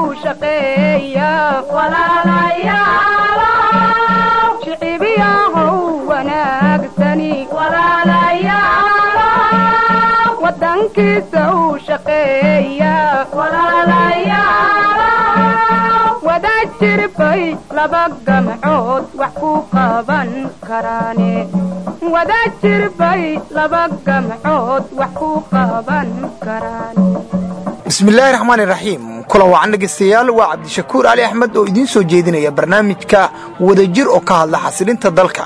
shaqeeya shicibiyahow wanaagsani wadankiisa u shaqeeya wadajir bay laba gamcood wax ku qaban karaane wadajir bay laba gamcood wax ku qaban karaan bismillaahi raxmaani raxiim kulan wacan dhegaystayaal waa cabdishakuur cali axmed oo idiin soo jeedinaya barnaamijka wadajir oo ka hadla xasilinta dalka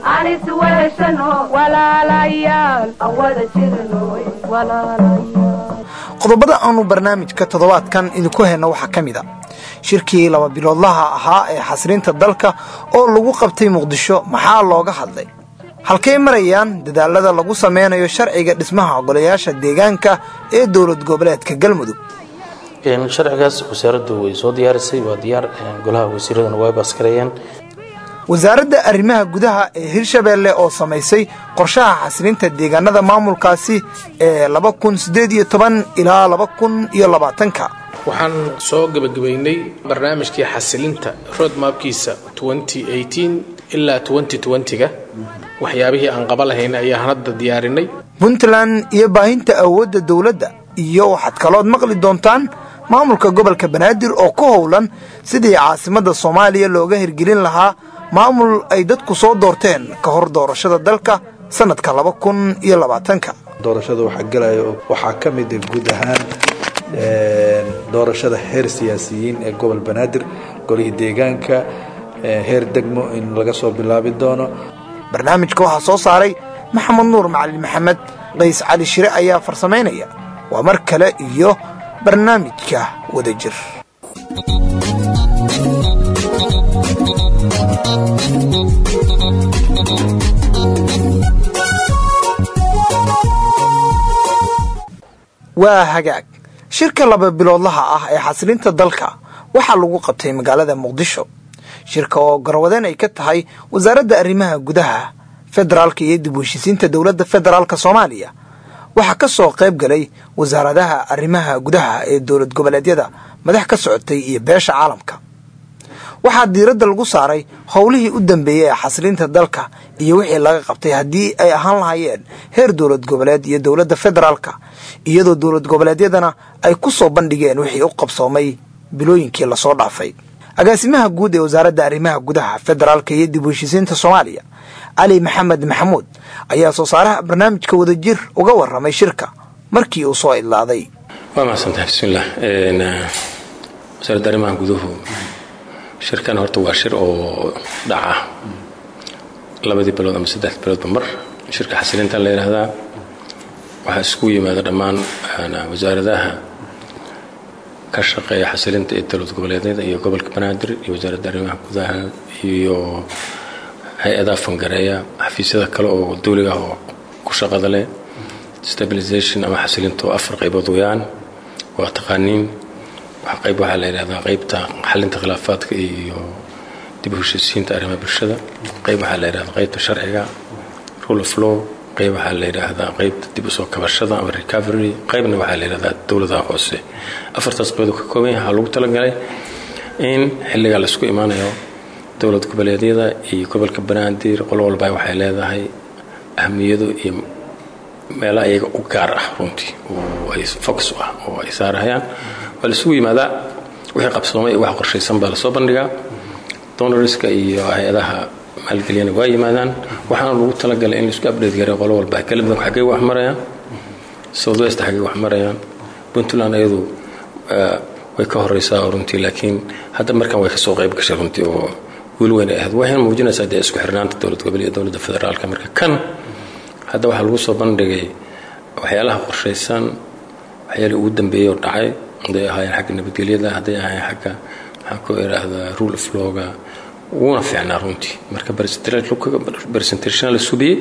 qodobada aanu barnaamijka toddobaadkan idinku hayno waxaa ka mid a shirkii laba biloodlaha ahaa ee xasilinta dalka oo lagu qabtay muqdisho maxaa looga hadlay halkay marayaan dadaalada lagu sameynayo sharciga dhismaha ogolayaasha deegaanka ee dowlad goboleedka galmudug sharcigaas wasaaraddu way soo diyaarisay waa diyaar golaha wasiiraduna way baskareeyeen wasaaradda arrimaha gudaha ee hirshabeelle oo samaysay qorshaha xasilinta deegaanada maamulkaasi ee laba kun siddeed iyo toban ilaa laba kun iyo labaatanka waxaan soo gebagabaynay barnaamijkii xasilinta roadmapkiisa ilaa ga waxyaabihii aan qaba lahayn ayaan hadda diyaarinay puntland iyo baahinta awoodda dowladda iyo waxaad kalood maqli doontaan maamulka gobolka banaadir oo ku howlan sidii caasimadda soomaaliya looga hirgelin lahaa maamul ay dadku soo doorteen ka hor doorashada dalka sannadka laba kun iyo labaatanka doorashada waxaa gelaya waxaa ka mida guud ahaan doorashada heer siyaasiyiin ee gobol banaadir golihii deegaanka heer degmo in laga soo bilaabi doono barnaamijka waxaa soo saaray maxamed nuur macalin maxamed qays cali shire ayaa farsamaynaya waa mar kale iyo barnaamijka wadajir waa hagaag shirka laba biloodlaha ah ee xasilinta dalka waxaa lagu qabtay magaalada muqdisho shirka oo garwadeen ay ka tahay wasaaradda arrimaha gudaha federaalka iyo dib u heshisiinta dowladda federaalk soomaaliya waxaa ka soo qayb galay wasaaradaha arrimaha gudaha ee dowlad goboleedyada madax ka socotay iyo beesha caalamka waxaa diiradda lagu saaray howlihii u dambeeyey ee xasilinta dalka iyo wixii laga qabtay haddii ay ahaan lahaayeen heer dowlad goboleed iyo dowladda federaalka iyadoo dowlad goboleedyadana ay ku soo bandhigeen wixii u qabsoomay bilooyinkii lasoo dhaafay agaasimaha guud ee wasaaradda arrimaha gudaha federaalka iyo dib u heshisiinta soomaaliya cali maxamed maxamuud ayaa soo saaraha barnaamijka wadajir uga waramay shirka markii uu soo idlaaday waa mahadsantahay bismillaah wasaaradda arrimaha guduhu shirkan horta waa shir oo dhaca labadii bilood ama saddex biloodba mar shirka xasilinta la yidhaahdaa waxaa isku yimaada dhammaan wasaaradaha ka shaqeeya xasilinta ee dowlad goboleedyada iyo gobolka banaadir iyo wasaaradda arrimaha gudaha iyo hay-adaha fangareeya xafiisyada kale oo dawliga oo ku shaqada leh stabilization ama xasilinta oo afar qaybood weyaan waa taqaaniin qayb waxaa la yidhahdaa qaybta xalinta khilaafaadka iyo dib u heshisiinta arrimaha bulshada qayb waxaa la yidhahdaa qaybta sharciga rule of law qayb waxaa la yidhaahdaa qaybta dib usoo kabashada ama recovery qaybna waxaa la yidhahdaa dowladaha hoose afartaas qaybood ka kooban yahay waxaa lagu talagalay in xilligaa laisku imaanayo dowlad goboleedyada iyo gobolka banaadir qolo walba waxay leedahay ahmiyado iyo meelaha iyaga u gaar ah runtii oo ay focus ah oo ay saarahayaan waa la isugu yimaadaa wixii qabsoomay wax qorshaysan baa lasoo bandhigaa donorska iyo hay-adaha maalgeliyana waa yimaadaan waxaana lagu talagalay in laisku update garay qolo walba galmudug xaggay wax marayaan south west xaggay wax marayaan puntland iyadu way ka horeysaa runtii laakiin hadda markan way kasoo qayb gashay runtii oo guul weyn ay ahayd waxayna muujinaysaa dee isku xirnaanta dowlad gobol iyo dowladda federaalka marka kan hadda waxaa lagu soo bandhigay waxyaalaha qorshaysan waxyaalii ugu dambeeyey oo dhacay hadday ahaayeen xagga nabadgelyada hadday ahaayeen xagga maxaan ku idhaahdaa rule of lawga wuuna fiicnaa runtii marka presentation la subiyey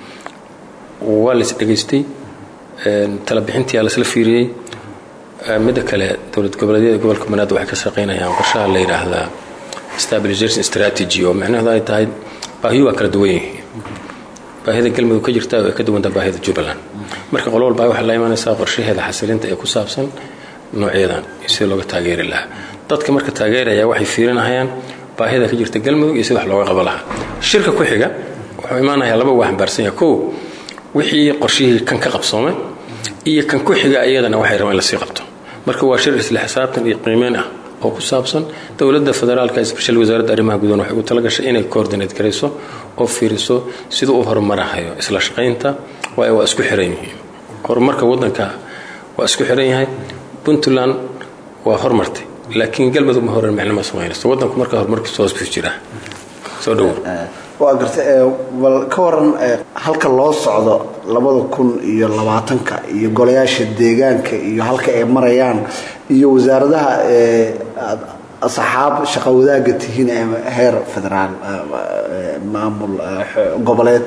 waa la is dhegaystay talabixintii lasla fiiriyey midda kale dowlad goboleedyada gobolka banaadir waxay ka shaqaynayaan qorshaha la yidhaahdaa stabilization strategy oo micnaheedu ay tahay baahiyu waa kala duwan yihiin baahida galmudug ka jirta ay ka duwantaa baahida jubbaland marka qolo walba waxay la imanaysaa qorshaheeda xasilinta ee ku saabsan noocyadan iyo sida looga taageeri lahaa dadka marka taageeraya waxay fiirinahayaan baahida ka jirta galmudug iyo sida wax looga qabo lahaa shirka ku xiga wuxuu imaanayaa laba waa xambaarsan yahay kow wixii qorshihii kan ka qabsoomay iyo kan ku xiga iyadana waxay rabaan in lasii qabto marka waa shir isla xisaabtan iyo qiimeyn ah oo ku saabsan dowladda federaalka especially wasaaradda arrimaha gudaha waxay u talagashay inay coordinate garayso oo fiiriso siduu u horumarahayo isla shaqaynta waayo waa isku xiran yihiin horumarka waddanka waa isku xiran yahay puntland waa hormartay laakiin galmudug ma horan micno ma samaynayso waddanku marka horumarkiisa hoos buu jiraa soo dhowow waa garta bal ka waran halka loo socdo labada kun iyo labaatanka iyo golayaasha deegaanka iyo halka ay marayaan iyo wasaaradaha aad asxaab shaqo wadaaga tihiin ee heer federaal maamul goboleed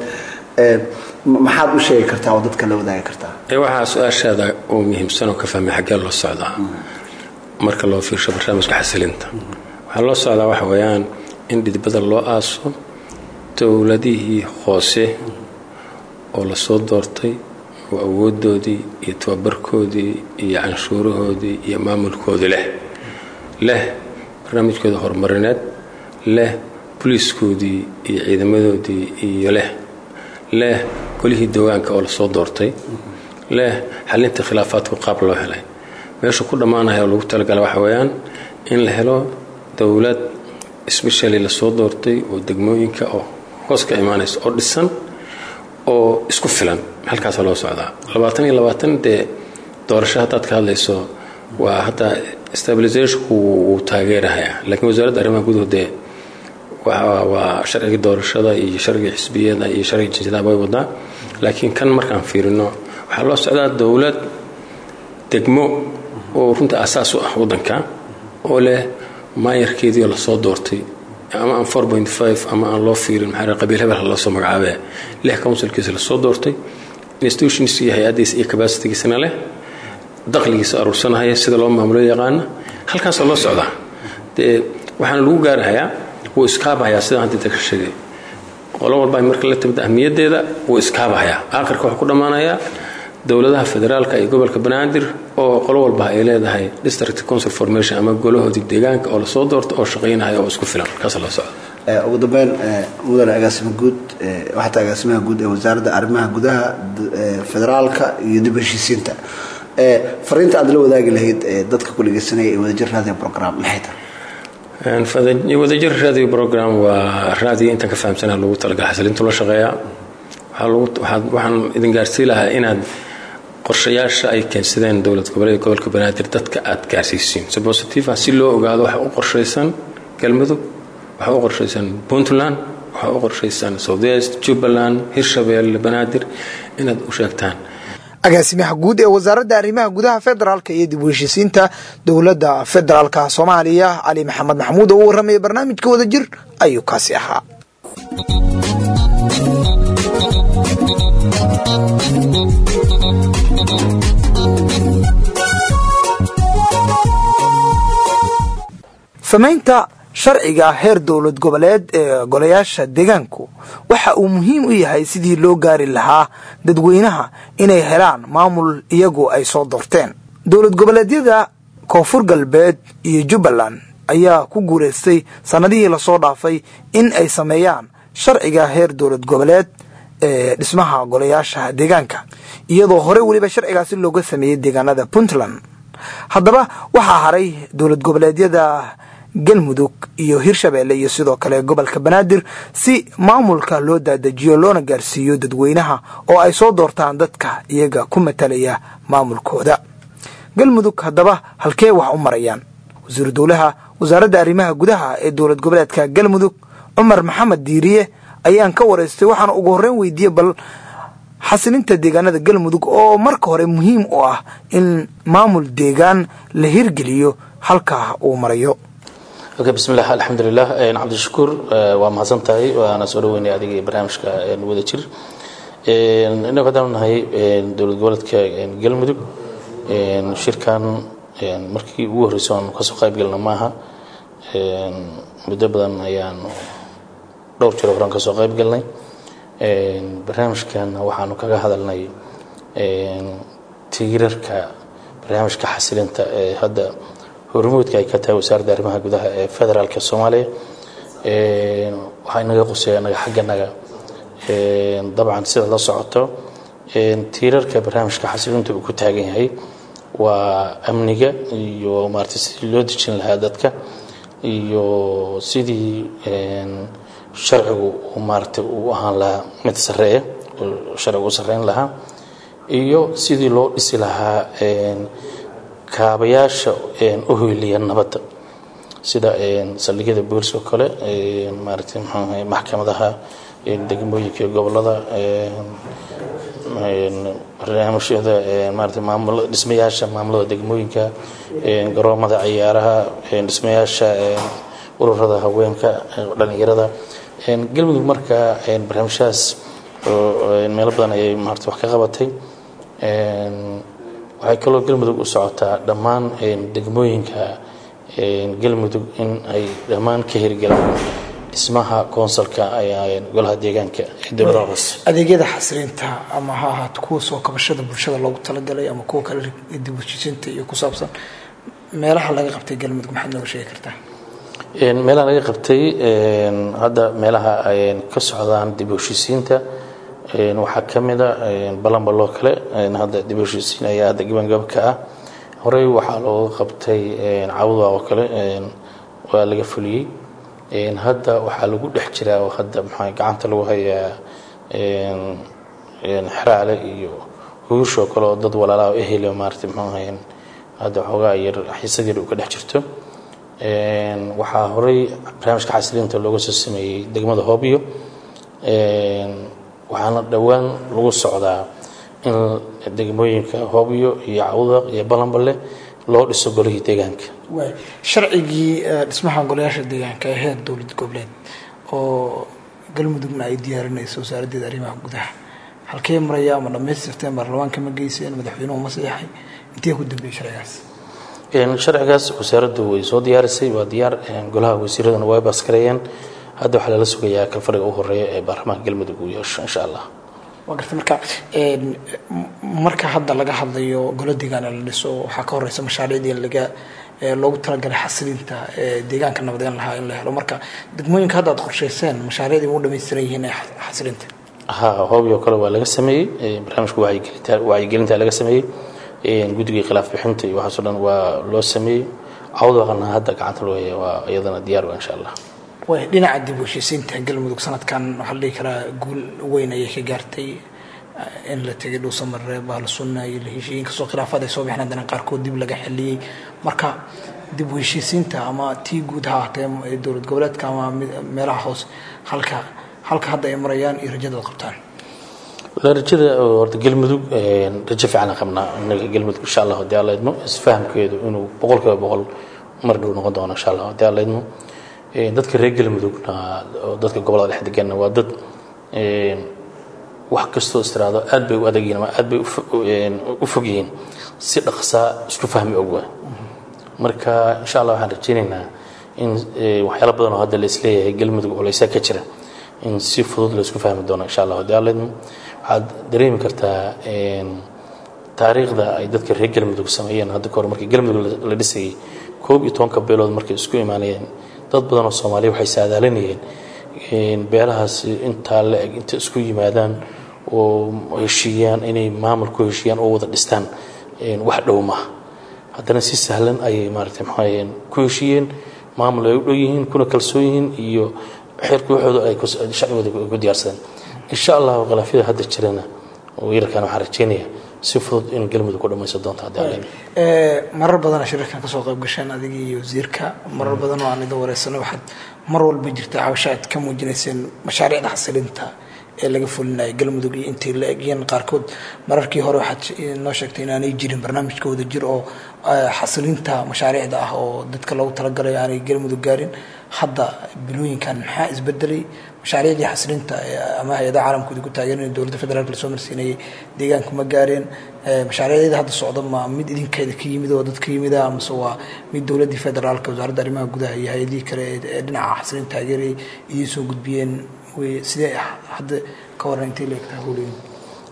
maxaad u sheegi kartaa oo dadka la wadaagi kartaa waxaa su-aashaada oo muhiimsan oo ka fahmay xaggee loo socdaa marka loo fiirsho barnaamijka xasilinta waxaa loo socdaa waxa weeyaan in dhidbada loo aaso dowladihii hoose oo lasoo doortay oo awoodoodii iyo tababarkoodii iyo canshuurahoodii iyo maamulkoodii leh leh barnaamijkooda horumarineed leh boliiskoodii iyo ciidamadoodii iyo leh leh golihii dawaanka oo lasoo doortay leh xalinta khilaafaadku qaab loo helay meesha ku dhammaanaya oo lagu talagala waxa weeyaan in la helo dowlad sbeshali lasoo doortay oo degmooyinka oo hoos ka imaanaysa oo dhisan oo isku filan halkaasa loo socdaa labaatan iyo labaatan dee doorasho haddaad ka hadlayso waa hadda stabilisationku wuu taageerahayaa laakiin wasaaradda arrimaha guduhu dee waa sharcigii doorashada iyo sharcigii xisbiyada iyo sharcigii jinsidaha way wadaa laakiin kan markaan fiirino waxaa loo socdaa dowlad degmo oo runta asaas u ah waddanka oo leh maayarkeedii oo lasoo doortay ama aan four point five ama aan loo fiirin maxaa qabiil hebel loo soo magacaabee lix councilkiisa lasoo doortay institutions iyo hay-addiisa iyo capacitigiisana leh dakhligiisa aruursanahaya sida loo maamulo yaqaana halkaasoo loo socdaa dee waxaana lagu gaarahayaa wuu iskaabahayaa sidaan hadda ka sheegay qolo walba marka la timid ahmiyaddeeda wuu iskaabahayaa aakhirka wuxuu ku dhammaanayaa dowladaha federaalka iyo gobolka banaadir oo qolo walba ay leedahay district council formation ama golahoodii deegaanka oo lasoo doorto oo shaqaynaya oo isku filan halkaas la socda ugu dambeyn mudane agaasima guud waxata agaasimaha guud ee wasaaradda arrimaha gudaha federaalka iyo dib heshiisiinta fariinta aad la wadaagi lahayd dadka ku dhegeysanaya ee wadajir raadiyo program maxay tahay wadajir radio program waa raadiyo intaan ka fahamsanaha lagu talagala xasilintu la shaqeeyaa waxaan idin gaarsii lahaa inaad qorshayaasha ay keensadeen dowlad goboleed gobolka banaadir dadka aad gaarsiisiin si positive ah si loo ogaado waxa u qorshaysan galmudug waxa u qorshaysan puntland waxa u qorshaysan southwest jubbaland hirshabeelle banaadir inaad u sheegtaan agaasimaha guud ee wasaaradda arrimaha gudaha federaalka iyo dib u heshiisiinta dowladda federaalka soomaaliya cali maxamed maxamuud oo u warramaya barnaamijka wadajir ayuu kaasi ahaa samaynta sharciga heer dowlad goboleed ee golayaasha deegaanku waxa uu muhiim u yahay sidii loo gaari lahaa dadweynaha inay helaan maamul iyagu ay soo doorteen dowlad goboleedyada koonfur galbeed iyo jubbaland ayaa ku guulaystay sannadihii lasoo dhaafay in ay sameeyaan sharciga heer dowlad goboleed ee dhismaha golayaasha deegaanka iyadoo hore weliba sharcigaasi looga sameeyey deegaanada puntland haddaba waxaa haray dowlad goboleedyada galmudug iyo hirshabeelle iyo sidoo kale gobolka banaadir si maamulka loo daadajiyo loona gaarsiiyo dadweynaha oo ay soo doortaan dadka iyaga ku matalaya maamulkooda galmudug haddaba halkee wax u marayaan wasiiru dowlaha wasaaradda arrimaha gudaha ee dowlad goboleedka galmudug cumar maxamed diiriye ayaan ka waraystay waxaana ugu horreyn weydiiyey bal xasilinta deegaanada galmudug oo marka hore muhiim u ah in maamul deegaan la hirgeliyo halkaa uu marayo okay bismillah alxamdulilah cabdishakuur waa mahadsan tahay waana soo dhaweynay adiga iyo barnaamijka wada jir inagu haddaan nahay dowlad goboleedka galmudug shirkan markii ugu horreysay oon kasoo qayb galna maaha muddo badan ayaan dhowr jiro horan kasoo qayb galnay barnaamijkan waxaanu kaga hadalnay tiirarka barnaamijka xasilinta ee hadda hormuudka ay ka tahay wasaaradda arrimaha gudaha ee federaalka soomaaliya waxaa inaga quseeya naga xagganaga dabcan sida la socoto tiirarka barnaamijka xasilinta uu ku taagan yahay waa amniga iyo maarata sidii loo dejin lahaa dadka iyo sidii sharcigu maarata uu ahaan lahaa mid sareeya oo sharcigu u sareyn lahaa iyo sidii loo dhisi lahaa kaabayaasha u hoyliya nabadda sida saldhigyada booliska oo kale maarata mxuaha maxkamadaha degmooyinka gobolada barnaamijyada maarata maamul dhismayaasha maamulada degmooyinka garoomada ciyaaraha dhismayaasha ururada haweenka dhalinyarada galmudug marka barnaamijyahaas meelo badan ayay maarata wax ka qabatay waxay kaloo galmudug u socotaa dhammaan degmooyinka galmudug in ay dhammaan ka hirgalaan dhismaha koonsalka golaha deegaanka ee dowladaha hoose adeegyada xasilinta ama ha ahaato kuwa soo kabashada bulshada loogu talagalay ama kuwa kale dib u heshiisiinta iyo ku saabsan meelaha laga qabtay galmudug maxaad nooga sheegi kartaa meelaha laga qabtay hadda meelaha ay ka socdaan dib u heshiisiinta waxaa ka mid a balanbaloo kale hadda dib u heshiisiin ayaa hadda gabangaba ka ah horey waxaa looga qabtay cawda oo kale waa laga fuliyey hadda waxaa lagu dhex jiraa oo hadda maxaa gacanta lagu hayaa xeraale iyo huushoo kale oo dad walaalaha ehel maarata muxuu ahayn hadda waxoogaa yar xiisad yar uu ka dhex jirto waxaa horey barnaamijka xasilinta looga soo sameeyey degmada hoobyo waxaana dhowaan lagu socdaa in degmooyinka hoobyo iyo cawdaq iyo balanballe loo dhiso golihii deegaanka sharcigii dhismaha golayaasha deegaanka ee heer dowlad goboleed oo galmudugna ay diyaarinayso wasaaraddeeda arrimaha gudaha halkee maraya ama dhamaystirteen baarlamaanka ma geyseen madaxweynuhu ma saxay intee ku dambeeyey sharcigaas sharcigaas wasaaraddu way soo diyaarisay waa diyaar golaha wasiiraduna way baaskareeyeen hadda waxaa lala sugayaa kalfadhiga u horeeya ee baarlamaanka galmudug uu yeesho insha allah waa garta marka marka hadda laga hadlayo golo deegaana la dhiso waxaa ka horeysa mashaariicdii laga loogu talagalay xasilinta deegaanka nabadeyn lahaa in la helo marka degmooyinka hadda aad qorsheyseen mashaariicdii u dhamaystiran yihiin ee xasilinta ha hoobiyo kale waa laga sameeyey barnaamijka wacyigelinta wacyigelinta laga sameeyey guddigii khilaaf bixinta iyo waxaasoo dhan waa loo sameeyey cawdaqana hadda gacanta loo haya waa iyadana diyaar waa insha allah way dhinaca dib u heshiisiinta galmudug sanadkan waxaa la dhihi karaa guul weyn ayay ka gaartay in la tegay dhuusamare baalsunna iyo la heshiiyin kastoo khilaafaad ay soo bixeen haddana qaarkood dib laga xeliyey marka dib u heshiisiinta ama tii guud ha ahatee dowlad goboleedka ama meelaha hoose halka halka hadda ay marayaan iyo rajadaad qabtaan rajada horta galmudug rajo fiican qabnaa inaga galmudug insha allah hadii alla idmo isfahamkeedu inuu boqolkiiba boqol mar dhow noqon doono insha allah hadii alla idmo dadka reer galmudugna oo dadka gobolada dhex deganna waa dad wax kastoo istiraado aad bay u adagyihin ama aad bay u fog yihiin si dhaqsaa isku fahmi ogwa marka insha allah waxaan rajaynaynaa in waxyaala badan oo hadda la isleeyahay galmudug culeysaa ka jira in si fudud la isku fahmi doono insha allah hadii alla idmo waxaad dareemi kartaa taariikhda ay dadka reer galmudug sameeyeen hadda kahor markii galmudug la dhisayay koob iyo tobanka beelood markay isku imaanayeen dad badan oo soomaaliya waxay saadaalinayeen beelahaas intaa la eg inta isku yimaadaan oo heshiiyaan inay maamul ku heshiiyaan oo wada dhistaan wax dhow maaha haddana si sahlan ayay maaragtay maxaa ku heshiiyeen maamul ay u dhow yihiin kuna kalsoon yihiin iyo xeerka waxooda ay shacbigooda ku diyaarsadeen insha allahu khilaafyada hadda jirana wiilalkan waxaan rajeynaya si fudud in galmudug ku dhamaysan doonto haddii alla marar badana shirarkan kasoo qayb gasheen adiga iyo wasiirka marar badan oo aan idin wareysanay waxaad mar walba jirta cabasho aad ka muujinayseen mashaariicda xasilinta ee laga fulinaya galmudug iyo intii la egyihiin qaarkood mararkii hore waxaad noo sheegtay inaanay jirin barnaamijka wada jir oo xasilinta mashaariicda ah oo dadka loogu talagalay aanay galmudug gaarin hadda bilooyinkan maxaa isbedelay mashaariicdii xasilinta ama hay-adaha caalamkooda ku taageeran dowladda federaalk lasoo marsiinayay deegaanku ma gaareen mashaariicdeeda hadda socda ma mid idinkeeda ka yimid oo dad ka yimida amase waa mid dowladdii federaalka wasaaradda arrimaha gudaha iyo hay-adihii kale ee dhinaca xasilin taageerayay idiin soo gudbiyeen sidee hadda ka waran intay la egtaa howleyn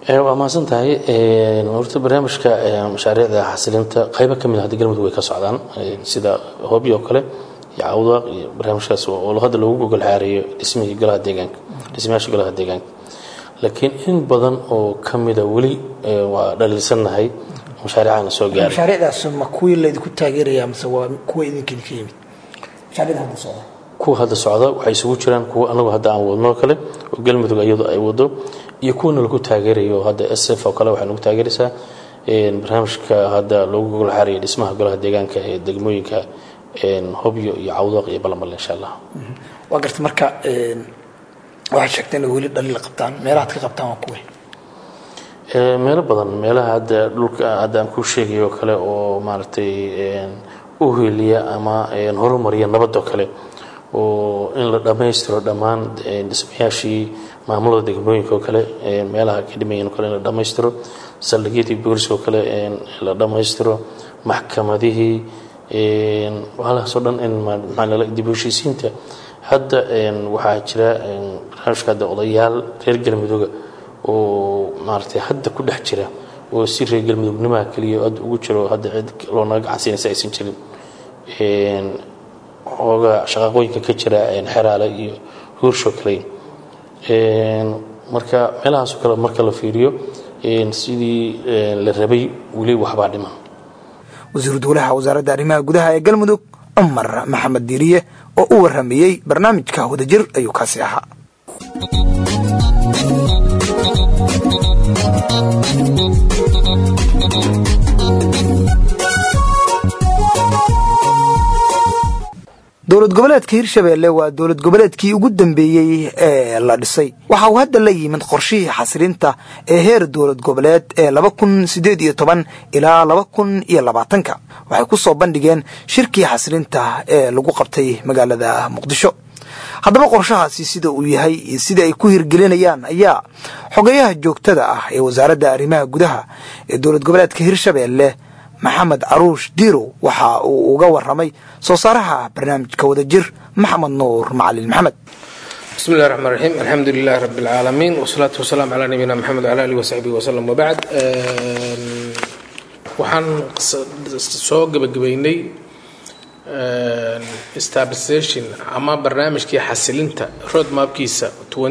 waa mahadsan tahay horta barnaamijka mashaariicda xasilinta qaybo ka mid a hadda galmudug way ka socdaan sida hoobi oo kale iyo cawdaaq iyo barnaamijkaas oo hadda loogu gogol xaareeyo dhismihii golaha deegaanka dhismayaasha golaha deegaanka laakiin in badan oo ka mida weli waa dhaliilsannahay mashaariicana soo gaaray mashaariicdaas ma kuwii laydinku taageeraya mise waa kuwa idinka idinka yimid mashaariicda hadda socda kuwa hadda socda waxay isugu jiraan kuwa anagu hadda aan wadno kale oo galmudug iyadu ay wado iyo kuwana lagu taageerayo hadda sf oo kale waxay nagu taageeraysaa barnaamijka hadda loogu gogol xaaraya dhismaha golaha deegaanka ee degmooyinka hobyo iyo cawdooq iyo balamale insha allah waa garta marka waxaad sheegteen inay weli dhaliil qabtaan meelahaad ka qabtaan waa kuwe meelo badan meelaha hadda dhulka hadda aan kuu sheegay oo kale oo maaragtay u heliya ama horumariya nabadoo kale oo in la dhammaystiro dhammaan dhismayaashii maamulada degmooyinka oo kale meelaha ka dhimayan oo kale in la dhammaystiro saldhigyadii booliska oo kale la dhammaystiro maxkamadihii waxaalahaasoo dhan in maxaa dib u heshiisiinta hadda waxaa jira barnaamijka hadda odayaal reer galmudugga oo maaragtay hadda ku dhex jira oo si reer galmudugnimaha keliya hadda ugu jiro hadda cid loonaga gacansiinaysa aysan jirin ooga shaqaaqooyinka ka jira xeraale iyo huursho kale marka meelahaasoo kale marka la fiiriyo sidii la rabay weli waxbaa dhiman wasiiru dowlaha wasaaradda arrimaha gudaha ee galmudug cumar maxamed diiriye oo u waramayey barnaamijka wadajir ayuu kaasi ahaa dowlad goboleedka hirshabeelle waa dowlad goboleedkii ugu dambeeyey ee la dhisay waxa uu hadda la yimid qorshihii xasilinta ee heer dowlad goboleed ee laba kun sideed iyo toban ilaa laba kun iyo labaatanka waxay ku soo bandhigeen shirkii xasilinta ee lagu qabtay magaalada muqdisho haddaba qorshahaasi sida uu yahay iyo sida ay ku hirgelinayaan ayaa xogayaha joogtada ah ee wasaaradda arrimaha gudaha ee dowlad goboleedka hirshabeelle maxamed caruush diirow waxa uu uga waramay soo saaraha barnaamijka wadajir maxamed nuur macalin maxamed bismi illahi raxmaan raxiim alxamdu lilahi rabbi alcaalamiin wasalaatu wasalaamu calaa nabiyina maxamed wala alihi wasaxbihi wasalam wabacd waxaan soo gebagabeynay stabilisation ama barnaamijkii xasilinta roadmapkiisa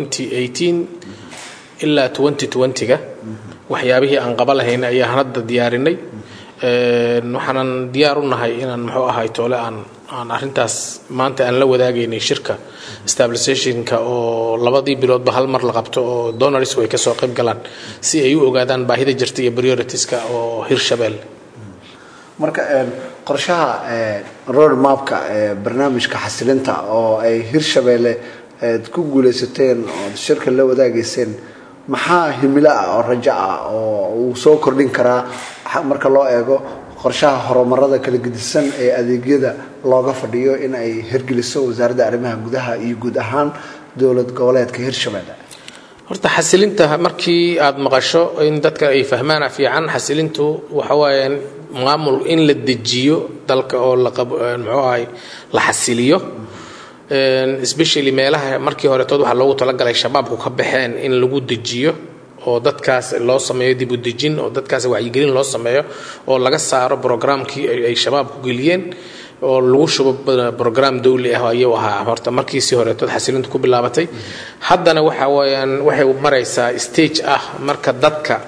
ilaa ga waxyaabihii aan qaba lahayn ayaan hadda diyaarinay waxaanan diyaar u nahay inaan muxuu ahay toole aan aan arrintaas maanta aan la wadaagaynay shirka stabilisationka oo labadii biloodba hal mar la qabto oo donarisku ay kasoo qayb galaan si ay u ogaadaan baahida jirta iyo prioritiska oo hirshabelle marka qorshaha road mapka ee barnaamijka xasilinta oo ay hirshabeelle aad ku guuleysateen ood shirka la wadaagayseen maxaa himilo ah oo rajo ah oo uu soo kordhin karaa marka loo eego qorshaha horumarada kala gedisan ee adeegyada looga fadhiyo in ay hirgeliso wasaaradda arrimaha gudaha iyo guud ahaan dowlad goboleedka hirshabelle horta xasilinta markii aad maqasho in dadka ay fahmaana fiican xasilintu waxa waaye maamul in la dejiyo dalka oo muxuu ahay la xasiliyo especially meelaha markii horetood waxaa loogu talagalay shabaabku ka baxeen in lagu dejiyo oo dadkaas loo sameeyo dib u dejin oo dadkaas wacyigelin loo sameeyo oo laga saaro brograamkii ay shabaabku geliyeen oo lagu shubo brograam dawli ah ayuu ahaa horta markii si horetood xasilintu ku bilaabatay haddana waxa weeyaan waxay maraysaa stage ah marka dadka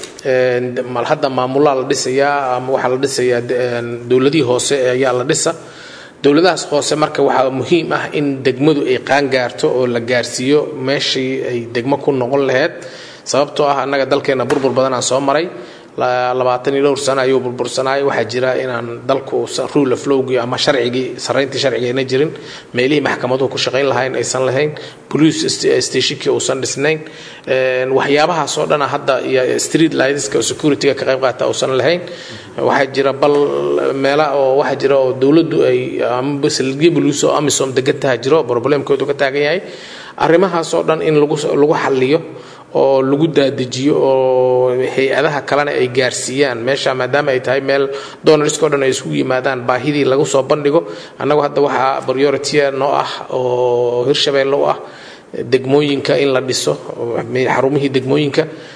hadda maamulaa la dhisayaa ama waxaa la dhisayaa dowladihii hoose ayaa la dhisa dowladahaas hoose marka waxaa muhiim ah in degmadu ay qaangaarto oo la gaarsiiyo meeshii ay degmo ku noqon laheyd sababtoo ah annaga dalkeenna burbur badanaan soo maray labaatan iyo dhowr sano ayuu burbursanaay waxaa jira inaan dalku rule of lowgii ama sharcigii sarayntii sharciga ayna jirin meelihii maxkamaduhu ku shaqayn lahayn aysan lahayn police stationkii uusan dhisnayn waxyaabahaas oo dhana hadda iyo street lightska oo securityga ka qayb qaata uusan lahayn waxaa jira bal meela oo waxaa jira oo dowladdu ay ama salgii buluus oo amisom degantaha jiro problemkoodu ka taagan yahay arrimahaas oo dhan in lagu lagu xalliyo oo lagu daadajiyo oo hay-adaha kalena ay gaarsiiyaan meesha maadaama ay tahay meel donorisko dhan ay isugu yimaadaan baahidii lagu soo bandhigo annagu hadda waxaa priority noo ah oo hirshabeelle u ah degmooyinka in la dhiso xarumihii degmooyinka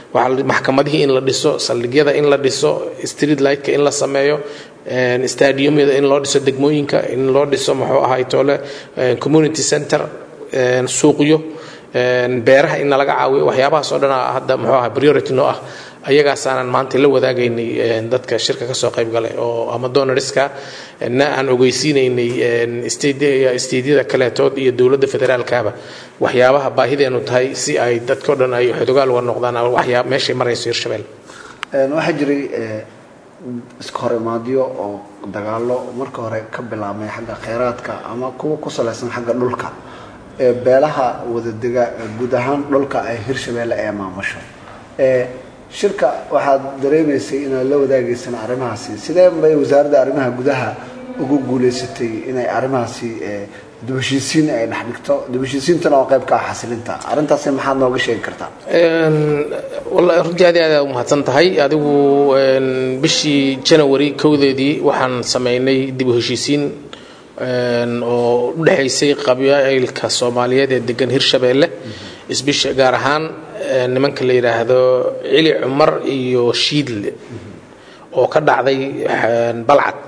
waxaa maxkamadihii in la dhiso saldhigyada in la dhiso street lightka in la sameeyo stadiumyada in loo dhiso degmooyinka in loo dhiso muxuu ahay toole community center suuqyo beeraha in nalaga caawiyo waxyaabahaas oo dhan hadda muxuu ahay priority noo ah ayagaasaanan maanta la wadaagaynay dadka shirka ka soo qayb galay oo ama donoriska na aan ogeysiinaynay steydyada kaleetood iyo dowladda federaalkaba waxyaabaha baahideenu tahay si ay dadkao dhan ay xodogaal uga noqdaan waxyaa meeshay marayso hirshabelle waxaa jiray iska hor imaadyo oo dagaalo marka hore ka bilaabmay xagga kheyraadka ama kuwa ku salaysan xagga dhulka ee beelaha wadadega guud ahaan dhulka ay hirshabelle ee maamusho shirka waxaad dareemaysay inaad la wadaagaysaan arrimahaasi sidee bay wasaaradda arrimaha gudaha ugu guuleysatay inay arrimahaasi dubheshiisiin ay dhex dhigto dubheshiisiintana oo qayb ka ah xasilinta arrintaasi maxaad nooga sheegi kartaa wallahi runtii aad aad u mahadsan tahay adigu bishii janawari kowdeedii waxaan samaynay dib u heshiisiin oo u dhexaysay qabaa'ilka soomaaliyeed ee degan hirshabeelle isbisha gaar ahaan nimanka la yidhaahdo cili cumar iyo shiidle oo ka dhacday balcad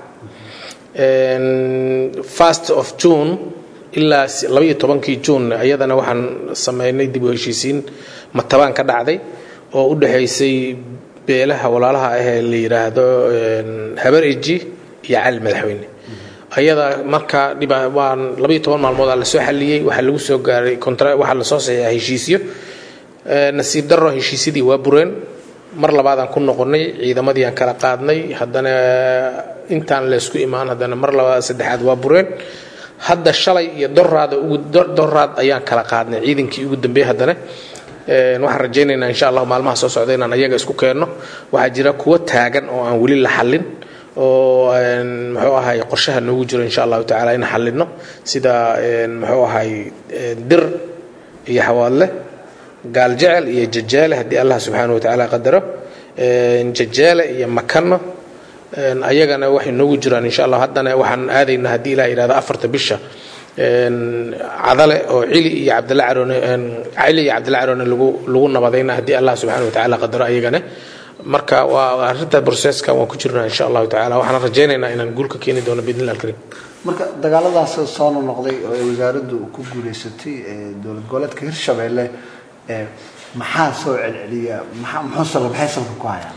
first of june ilaa labaiyo tobankii june iyadana waxaan sameynay dib u heshiisiin matabaan ka dhacday oo u dhexaysay beelaha walaalaha ah ee la yidhaahdo habar eji iyo cali madaxweyne ayada marka waan labaiyo toban maalmood aa lasoo xaliyey waxaa lagu soo gaaray waxaa lasoo saxeeyaa heshiisyo nasiib daro heshiisyadii waa bureen mar labaadaan ku noqonnay ciidamadii aan kala qaadnay haddana intaan laysku imaan haddana mar labaad saddexaad waa bureen hadda shalay iyo doraada ugu doraad ayaan kala qaadnay ciidankii ugu dambeeyey haddana waxaan rajaynaynaa insha allah maalmaha soo socda inaan ayaga isku keenno waxaa jira kuwo taagan oo aan weli la xallin oo muxuu ahay qorshaha noogu jiro insha allahu tacaala in xallino sida muxuu ahay dir iyo xawaadle gaal jecel iyo jajaale haddii allah subxaana wa tacaala qadaro jajaale iyo makano ayagana waxay noogu jiraan insha allah haddana waxaan aadaynaa haddii ilah yidhahdo afarta bisha cadale oo cili iyo cabdilla caroone cili iyo cabdilla caroone lagu lagu nabadayna haddii allah subxaana wa tacaala qadaro ayagana marka waa arrinta processka waan ku jirnaa insha allahu tacala waxaan rajaynaynaa inaan guul ka keeni doono biidnillah alkarim marka dagaaladaas soo noqnoqday oo ay wasaaraddu ku guuleysatay dowlad goboleedka hirshabeelle maxaa soo celceliya muxuu maxay salka ku hayaan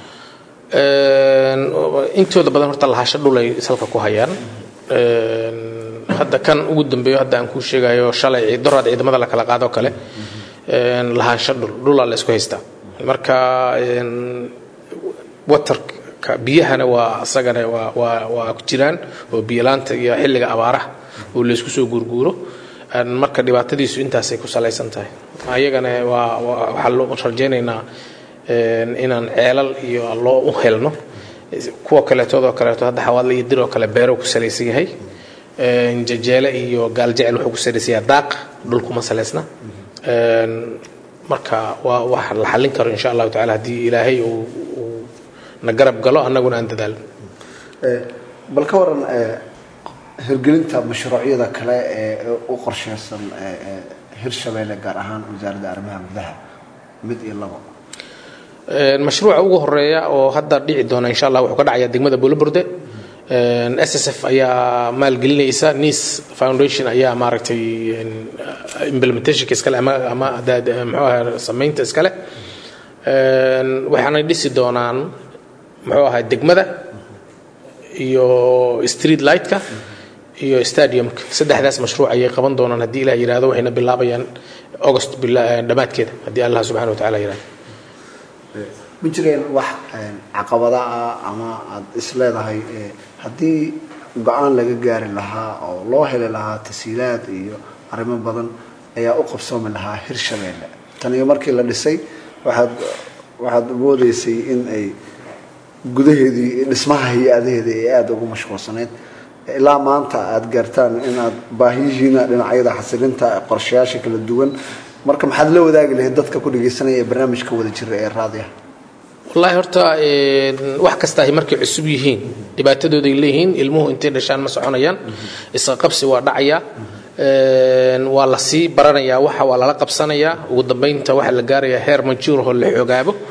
intooda badan horta lahasho dhulay salka ku hayaan hadda kan ugu dambeeyo hadda aan kuu sheegayo shalay doraad ciidamada la kala qaado kale lahaansho dhul dhulaa la isku haystaa marka waterka biyahana waa asagana waa waa waa ku jiraan oo biyolaanta iyo xilliga abaaraha oo laysku soo guurguuro marka dhibaatadiisu intaasay ku salaysan tahay ayagana waa waxaa loo rajaynaynaa inaan ceelal iyo loo u helno kuwa kaleetoodoo kaleeto hadda xawaadle iyo dir oo kale beero ku salaysan yahay jajeele iyo gaaljecel wuxuu ku salaysan yahay daaq dhulkuma salaysna marka waa wax la xallin karo insha allahu tacala haddii ilaahay uu na garab galo annaguna aan dadaalno bal ka waran hirgelinta mashruucyada kale ee u qorsheysan hirshabeelle gaar ahaan wasaaradda arrimaha gudaha mid iyo labo mashruuca ugu horeeya oo hadda dhici doona insha allah wuxuu ka dhacayaa degmada buulaburde s s f ayaa maalgelinaysa nice foundation ayaa maaragtay implementationka iskale ama ama muxuu ahay samaynta iskale waxaanay dhisi doonaan muxuu ahay degmada iyo street lightka iyo stadiumka saddexdaas mashruuc ayay qaban doonaan haddii ilah yihahdo waxayna bilaabayaan august dhammaadkeeda haddii allah subxana wa tacala yihahdo ma jireen wax caqabada ah ama aada is leedahay haddii go-aan laga gaari lahaa oo loo heli lahaa tasiilaad iyo arrimo badan ayaa u qabsoomi lahaa hirshabeelle tan iyo markii la dhisay waxaad waxaad moodeysay in ay gudaheedii dhismaha hay-adaheedii ay aada ugu mashquulsanayd ilaa maanta aada gaartaan in aad baahiyihiina dhinacyada xasilinta qorshayaasha kala duwan marka maxaad la wadaagi lahayd dadka ku dhagaysanaya ee barnaamijka wada jira ee raadiya wallaahi horta wax kasta ay markay cusub yihiin dhibaatadooday leeyihiin ilmuhu intay dhashaan ma soconayaan isqa qabsi waa dhacayaa waa la sii baranayaa waxa waa lala qabsanayaa ugu dambaynta waxaa la gaarayaa heer majuur oo la xoogaabo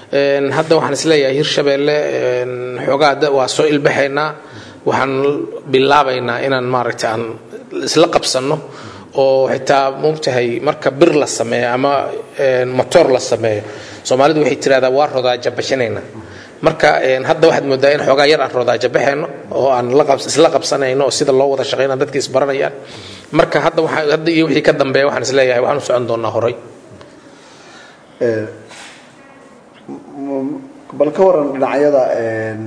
Een, hadda waxaan isleeyahay hirshabeelle een, xoogaa da- waa soo ilbaxaynaa waxaan bilaabaynaa inaan maaragta aan isla qabsanno oo xitaa moogtahay marka bir la sameeyo ama een, motoor la sameeyo soomaalidu waxay tirahdaa waa rodaaja bashanayna marka een, hadda waxaad moodaa in xoogaa yar aan rodaaja baxayno oo aan la qabs- isla qabsanayno oo sida loo wada shaqayna dadka isbaranayaan marka hadda waxaa hadda iyo wixii ka dambeeya waxaan isleeyahay waxaan u socon doonaa horay Eh, m- bal ka waran dhinacyada een,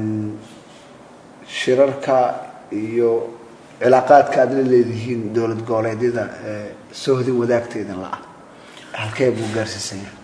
shirarka iyo cilaaqaadka aad la leedihiin dowlad goboleedyada ee soohdin wadaagteedan la ah halkee buu gaarsiisan yahay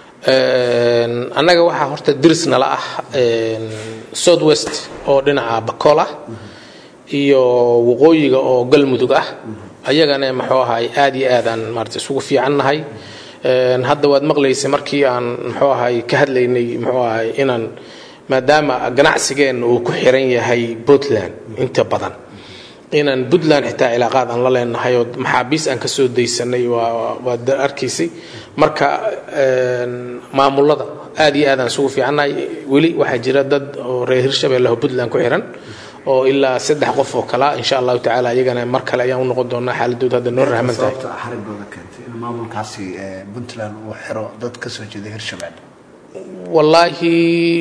Een, annaga waxaa horta diris nala ah een, south west oo dhinaca bakool ah iyo waqooyiga oo galmudug ah ayagana muxuu ahay aad iyo aadaan maarata isugu fiicannahay Een, hadda waad maqlaysay markii aan muxuu ahay ka hadlaynay muxuu ahay inaan maadaama ganacsigeenna uu ku xiran yahay puntland inta badan inaan puntland xitaa cilaaqaad aan la leenahay oo maxaabiis aan ka soo daysanay waa waad arkaysay marka een, maamulada aad iyo aad aan isugu fiicannahay weli waxaa jira dad oo reer hirshabelle oo puntland ku xiran oo ilaa saddex qof oo kala insha allahu tacaala iyagana mar kale ayaan u noqon doonaa xaaladooda hadda noo rahman tahay sababta xarigooda keentay in maamulkaasi ee, puntland uu xiro dad ka soo jeeda hirshabelle wallaahi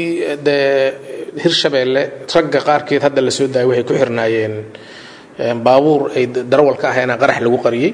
dee hirshabeelle ragga qaarkeed hadda la soo daayay waxay ku xirnaayeen een, baabuur ay darawal ka ahayn qarax lagu qariyey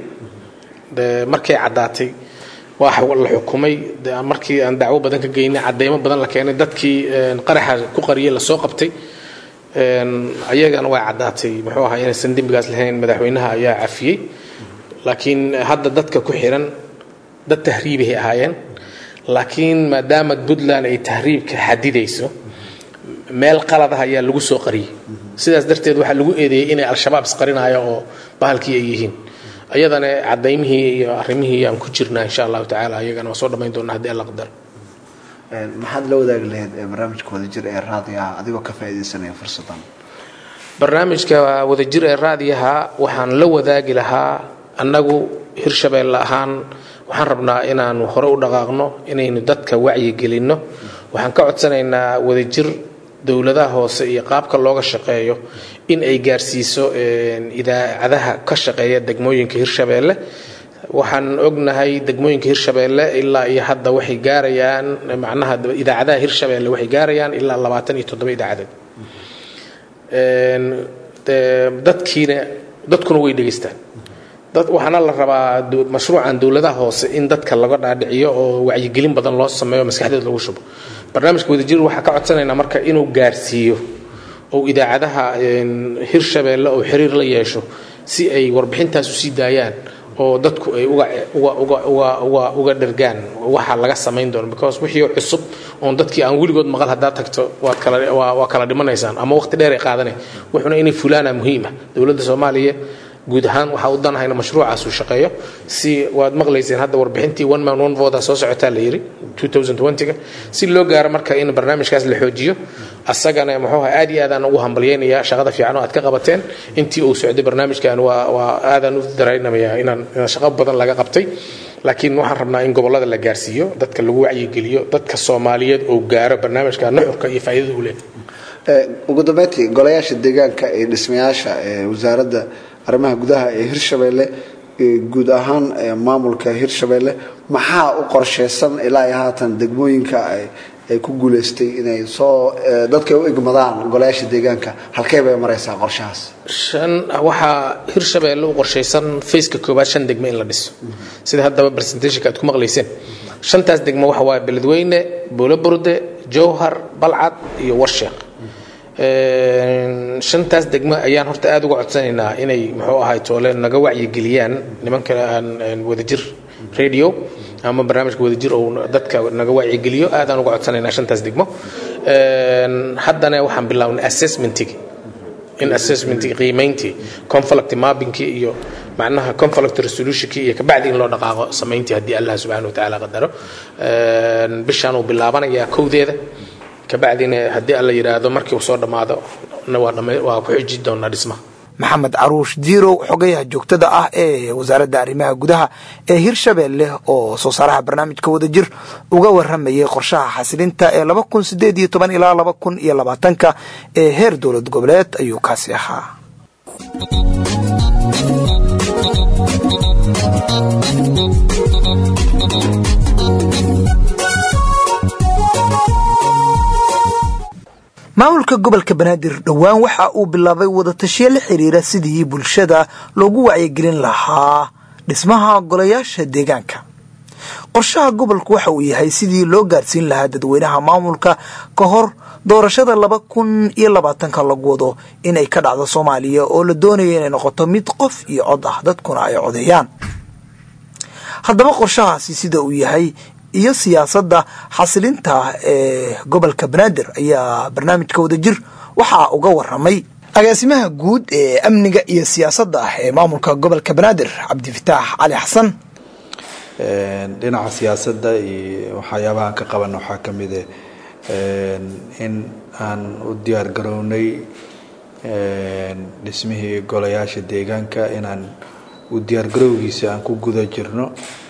de markay caddaatay waa la xukumay de markii aan dacwo badan ka geynay cadeymo badan la keenay dadkii een, qaraxa ku qariyey lasoo qabtay een, ayagana way caddaatay muxuu ahaa inaysan dembigaas lahayn madaxweynaha ayaa cafiyey laakiin hadda dadka ku xiran dad tahriibahay ahaayeen laakiin maadaama puntland ay tahriibka xadidayso meel qalad ah ayaa lagu soo qariyey sidaas darteed waxaa lagu eedeeyey inay al-shabaab isqarinaayo oo bahalkii ay yihiin ayadana cadaymihii iyo arrimihii aan ku jirnaa insha allahu tacaala ayagana waa soo dhammayn doonaa haddii alla qadaro Een, maxaad la wadaagi lahayd ee barnaamijka wadajir ee raadiyaha adigoo ka faa'iidaysanaya fursadan barnaamijka wadajir ee raadiyaha waxaan la wadaagi lahaa annagu hirshabeelle ahaan waxaan rabnaa inaanu hore u dhaqaaqno inaynu dadka wacyigelinno waxaan ka codsanaynaa wadajir dowladaha hoose iyo qaabka looga shaqeeyo in ay gaarsiiso een, idaacadaha ka shaqeeya degmooyinka hirshabeelle waxaan ognahay degmooyinka hirshabeelle ilaa iyo hadda waxay gaarayaan macnaha idaacadaha hirshabeelle waxay gaarayaan ilaa labaatan iyo toddoba idaacadeed Een, dee, dadkiina dadkuna way dhegaystaan dad waxaana la rabaa du- mashruucan dowladaha hoose in dadka laga dhaadhiciyo oo wacyigelin badan loo sameeyo maskaxdeed lagu shubo barnaamijka wadajir waxaa ka codsanaynaa marka inuu gaarsiiyo oo idaacadaha een, hirshabeelle oo xiriir la yeesho si ay warbixintaas u sii daayaan oo dadku ay uga uga uga uga uga uga dhergaan waxa laga samayn doono because wixii cusub oon dadkii aan weligood maqal haddaad tagto waad kala waa, waa kala dhimanaysaan ama waqti dheer ay qaadanay wuxuuna inay fulaana muhiim ah dowladda soomaaliya guud ahaan waxaa u danahayna mashruucaas uu shaqeeyo si waad maqlayseen hadda warbixintii one man one vote soo socotaa la yidhi 2020ga si loo gaaro marka in barnaamijkaas la xoojiyo asagana muxuu ahaa aad iyo aadaan ugu hambalyaynayaa shaqada fiican oo aad ka qabateen intii uu socday barnaamijkan waa waa aadaan u daraynamayaa inaan inaan shaqo badan laga qabtay laakiin waxaan rabnaa in gobollada la gaarsiiyo dadka lagu wacyigeliyo dadka soomaaliyeed oo gaaro barnaamijka nuxurka iyo faa'iidada uu leeyahay Ee, ugu dambeyntii golayaasha deegaanka ee dhismayaasha ee wasaaradda arrimaha gudaha ee hirshabelle ee guud ahaan ee maamulka hirshabelle maxaa u qorsheysan ilaa iyo haatan degmooyinka ay ay ku guuleystay inay soo ee, dadka ay u igmadaan golayaasha deegaanka halkee bay maraysaa qorshahaas shan waxaa hirshabeelle u qorshaysan faceka koowaad shan degmo in la dhiso sida haddaba presentationka aad ku maqlayseen shantaas degmo waxa waaye beledweyne buulaburde jowhar balcad iyo warsheeq Een, shantaas degmo ayaan horta aad uga codsanaynaa inay muxuu ahay toole naga wacyigeliyaan nimanka aan aan wadajir radio ama barnaamijka wadajir oo dadka naga wacyigeliyo aadaan uga codsanaynaa shantaas degmo Een, haddana waxaan bilownay assessmentigii in assessmentii qiimayntii conflict mappingkii iyo macnaha conflict resolutionkii iyo kabacdi in loo dhaqaaqo samayntii haddii allah subxaana watacaala qadaro Een, bishaan uu bilaabanayaa kowdeeda kabacdina haddii alla yidhaahdo markii uu soo dhammaado na waa dhamma- waa ku xiji doonaa dhismaha maxamed caruush diirow xogayaha joogtada ah ee wasaaradda arrimaha gudaha ee hirshabeelle oo soo saaraha barnaamijka wadajir uga waramayay qorshaha xasilinta ee laba kun sideed iyo toban ilaa laba kun iyo labaatanka ee heer dowlad goboleed ayuu kaasi ahaa maamulka gobolka banaadir dhowaan waxa uu bilaabay wadatashiyo la xiriira sidii bulshada loogu wacyigelin lahaa dhismaha golayaasha deegaanka qorshaha gobolku waxa uu yahay sidii loo gaarsiin lahaa dadweynaha maamulka ka hor doorashada laba kun iyo labaatanka lagu wado inay ka dhacdo soomaaliya oo la doonayo inay noqoto mid qof iyo cod ah dadkuna ay codeeyaan haddaba qorshahaasi sida uu yahay iyo siyaasadda xasilinta ee gobolka banaadir ayaa barnaamijka wadajir waxaa uga waramay agaasimaha guud ee amniga iyo siyaasadda ah ee maamulka gobolka banaadir cabdifataax cali xasan dhinaca siyaasadda iyo waxyaabahaan ka qaban waxaa ka mid eh in aan u diyaar garownay dhismihii golayaasha deegaanka inaan u diyaargarowgiisa aan ku guda jirno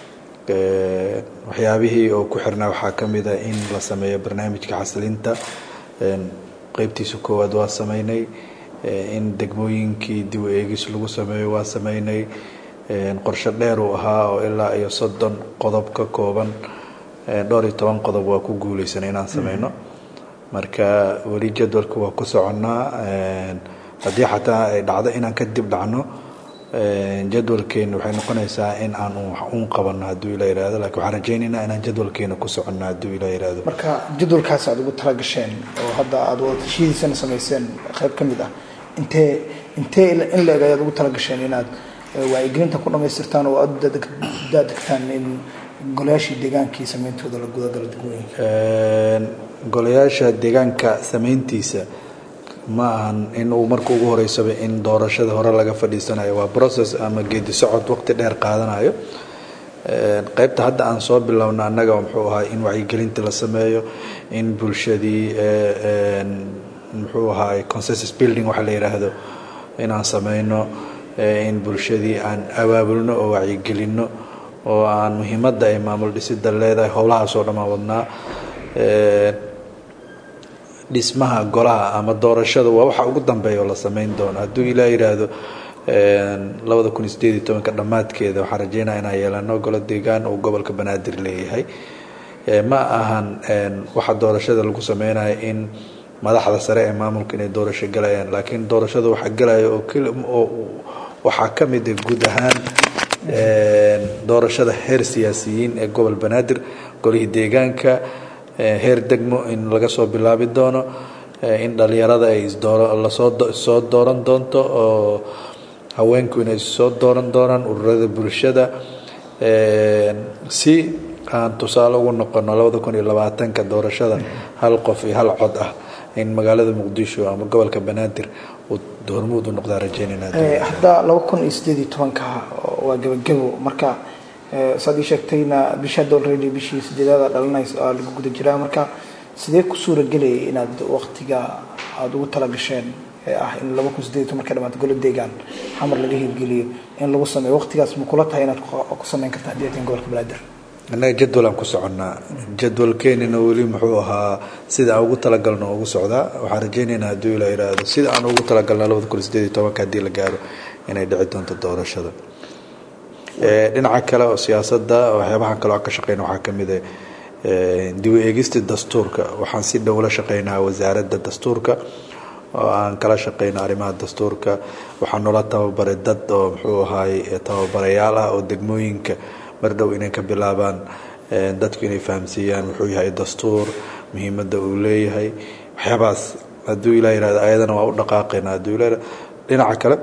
waxyaabihii oo ku xirnaa waxaa ka mid a in la sameeyo barnaamijka xasilinta qeybtiisa koowaad waa sameynay in degmooyinkii dib u eegis lagu sameeyo waa sameynay qorshe dheer uu ahaa oo ilaa iyo soddon qodob ka kooban dhowr iyo toban qodob waa ku guuleysanay inaan sameyno marka weli jadwalka waa ku soconnaa haddii xataa ay dhacdo inaan ka dib dhacno jadwalkeena waxay noqonaysaa in aan un qabano hadduu ila yihahdo lakin waxaan rajaynaynaa inaan jadwalkeena ku soconno hadduu ila yihahdo marka jadwalkaas aad ugu talagasheen oo hadda aad wadatashihiisana samayseen qayb ka mid ah intee intee in la eg ayaad ugu talagasheen inaad wacyigelinta ku dhamaystirtaan oo aad daadegtaan in golayaashii deegaankii sameyntooda la gudagalo degmooyinka golayaasha deegaanka sameyntiisa ma ahan in uu marka ugu horeysaba in doorashada hore laga fadhiisanayo waa process ama geedi socod waqti dheer qaadanayo qaybta hadda aan soo bilowna annaga muxuu ahaa in wacyigelinta la sameeyo in bulshadii muxuu ahaay consensus building waxa la yidhaahdo inaan sameyno in bulshadii aan abaabulno oo wacyigelinno oo aan muhiimadda ay maamul dhisida leedahay howlahaasoo dhammaan wadnaa dhismaha golaha ama doorashada waa waxa ugu dambeeya oo la sameyn doono hadduu ilaa yidhaahdo labada kun iyo sideed iyo tobanka dhammaadkeeda waxaan rajeynaya inaan yeelano golo deegaan uu gobolka banaadir leeyahay ma ahan waxa doorashada lagu sameynayo in madaxda sare ee maamulka inay doorasho galayaan laakiin doorashada waxa galaya oo waxaa ka mid ah guud ahaan doorashada heer siyaasiyiin ee gobol banaadir golihii deegaanka heer degmo in laga soo bilaabi doono in dhalinyarada ay lasoo dooran doonto oo haweenku inay soo dooran doonaan ururada bulshada si aan tusaale ugu noqono labada kun iyo labaatanka doorashada hal qof iyo hal cod ah in magaalada muqdisho ama gobolka banaadir uu hormuud u noqdaa rajeynayna hadda laba kun iyo sideed iyo tobanka waa gebagebo marka saad ii sheegtayna bisha dolredi bishii sideedaada dhalanaysa aa lagu guda jiraa marka sidee ku suura gelayay inaad waktiga aada ugu talagasheen ee ah in laba kun sideed iyo toban ka dhamaata golo deegaan xamar laga hirgeliyo in lagu sameeyo waqtigaas ma kula tahay inaad ku sameyn karta haddii aad gobolka banaadir annaga jadwalaan ku soconnaa jadwalkeenina weli muxuu ahaa sida aan ugu talagalno ugu socdaa waxaan rajaynaynaa hadduu ila yidhaahdo sida aan ugu talagalna labada kun sideed iyo tobanka haddii la gaaro inay dhici doonto doorashada dhinaca kale oo siyaasadda waxyaabahan kale aan ka shaqeyna waxaa ka mid ah dib u eegista dastuurka waxaan si dhow la shaqeynaa wasaaradda dastuurka oo aan kala shaqeyno arrimaha dastuurka waxaa noola tababaray dad oo muxuu ahaay tababarayaal ah oo degmooyinka mar dhow inay ka bilaabaan dadku inay fahamsiiyaan muxuu yahay dastuur muhiimadda uu leeyahay waxyaabahaas hadduu ilaa yihahdo ayadana waa u dhaqaaqayna hadduu ilaa dhinaca kale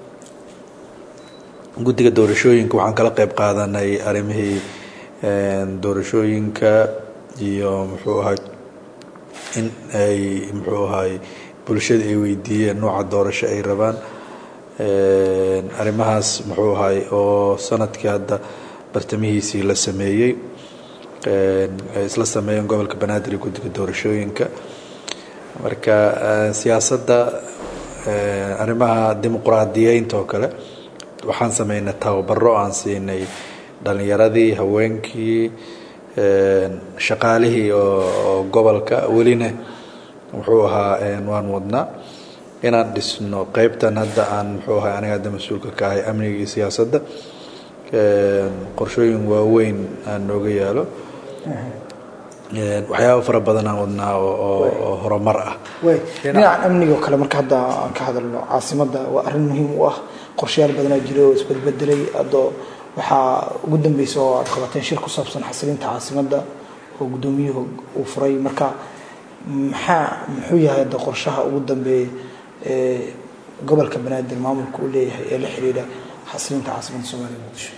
guddiga doorashooyinka waxaan kala qeyb qaadanay arrimihii doorashooyinka iyo muxuu ahay in ay muxuu ahay bulshada ay weydiiyeen nooca doorasho ay rabaan arrimahaas muxuu ahay oo sanadkii hadda bartamihiisii la sameeyey ay isla sameeyeen gobolka banaadir iyo guddiga doorashooyinka marka siyaasadda arrimaha dimuqraadiyeynta oo kale waxaan sameynay tababaro aan siinay dhalinyaradii haweenkii shaqaalihii oo gobolka welina muxuu ahaa waan wadnaa inaan dhisno qeybtan hadda aan muxuu ahay aniga hadda mas-uulka ka ahay amniga iyo siyaasadda qorshooyin waaweyn aan nooga yaalo waxyaaba fara badan aan wadnaa oo horumar ah way dhinacan amniga oo kale marka hadda aan ka hadalno caasimadda waa arrin muhiim u ah qorshayaal badanaa jira oo isbedbedelay adoo waxaa ugu dambeysa oo aad qabateen shir ku saabsan xasilinta caasimadda oo guddoomiyuhu uu furay marka maxaa muxuu yahay hadda qorshaha ugu dambeeya ee gobolka banaadir maamulka uu leeyahay ee la xiriira xasilinta caasimadda soomaaliya muqdisho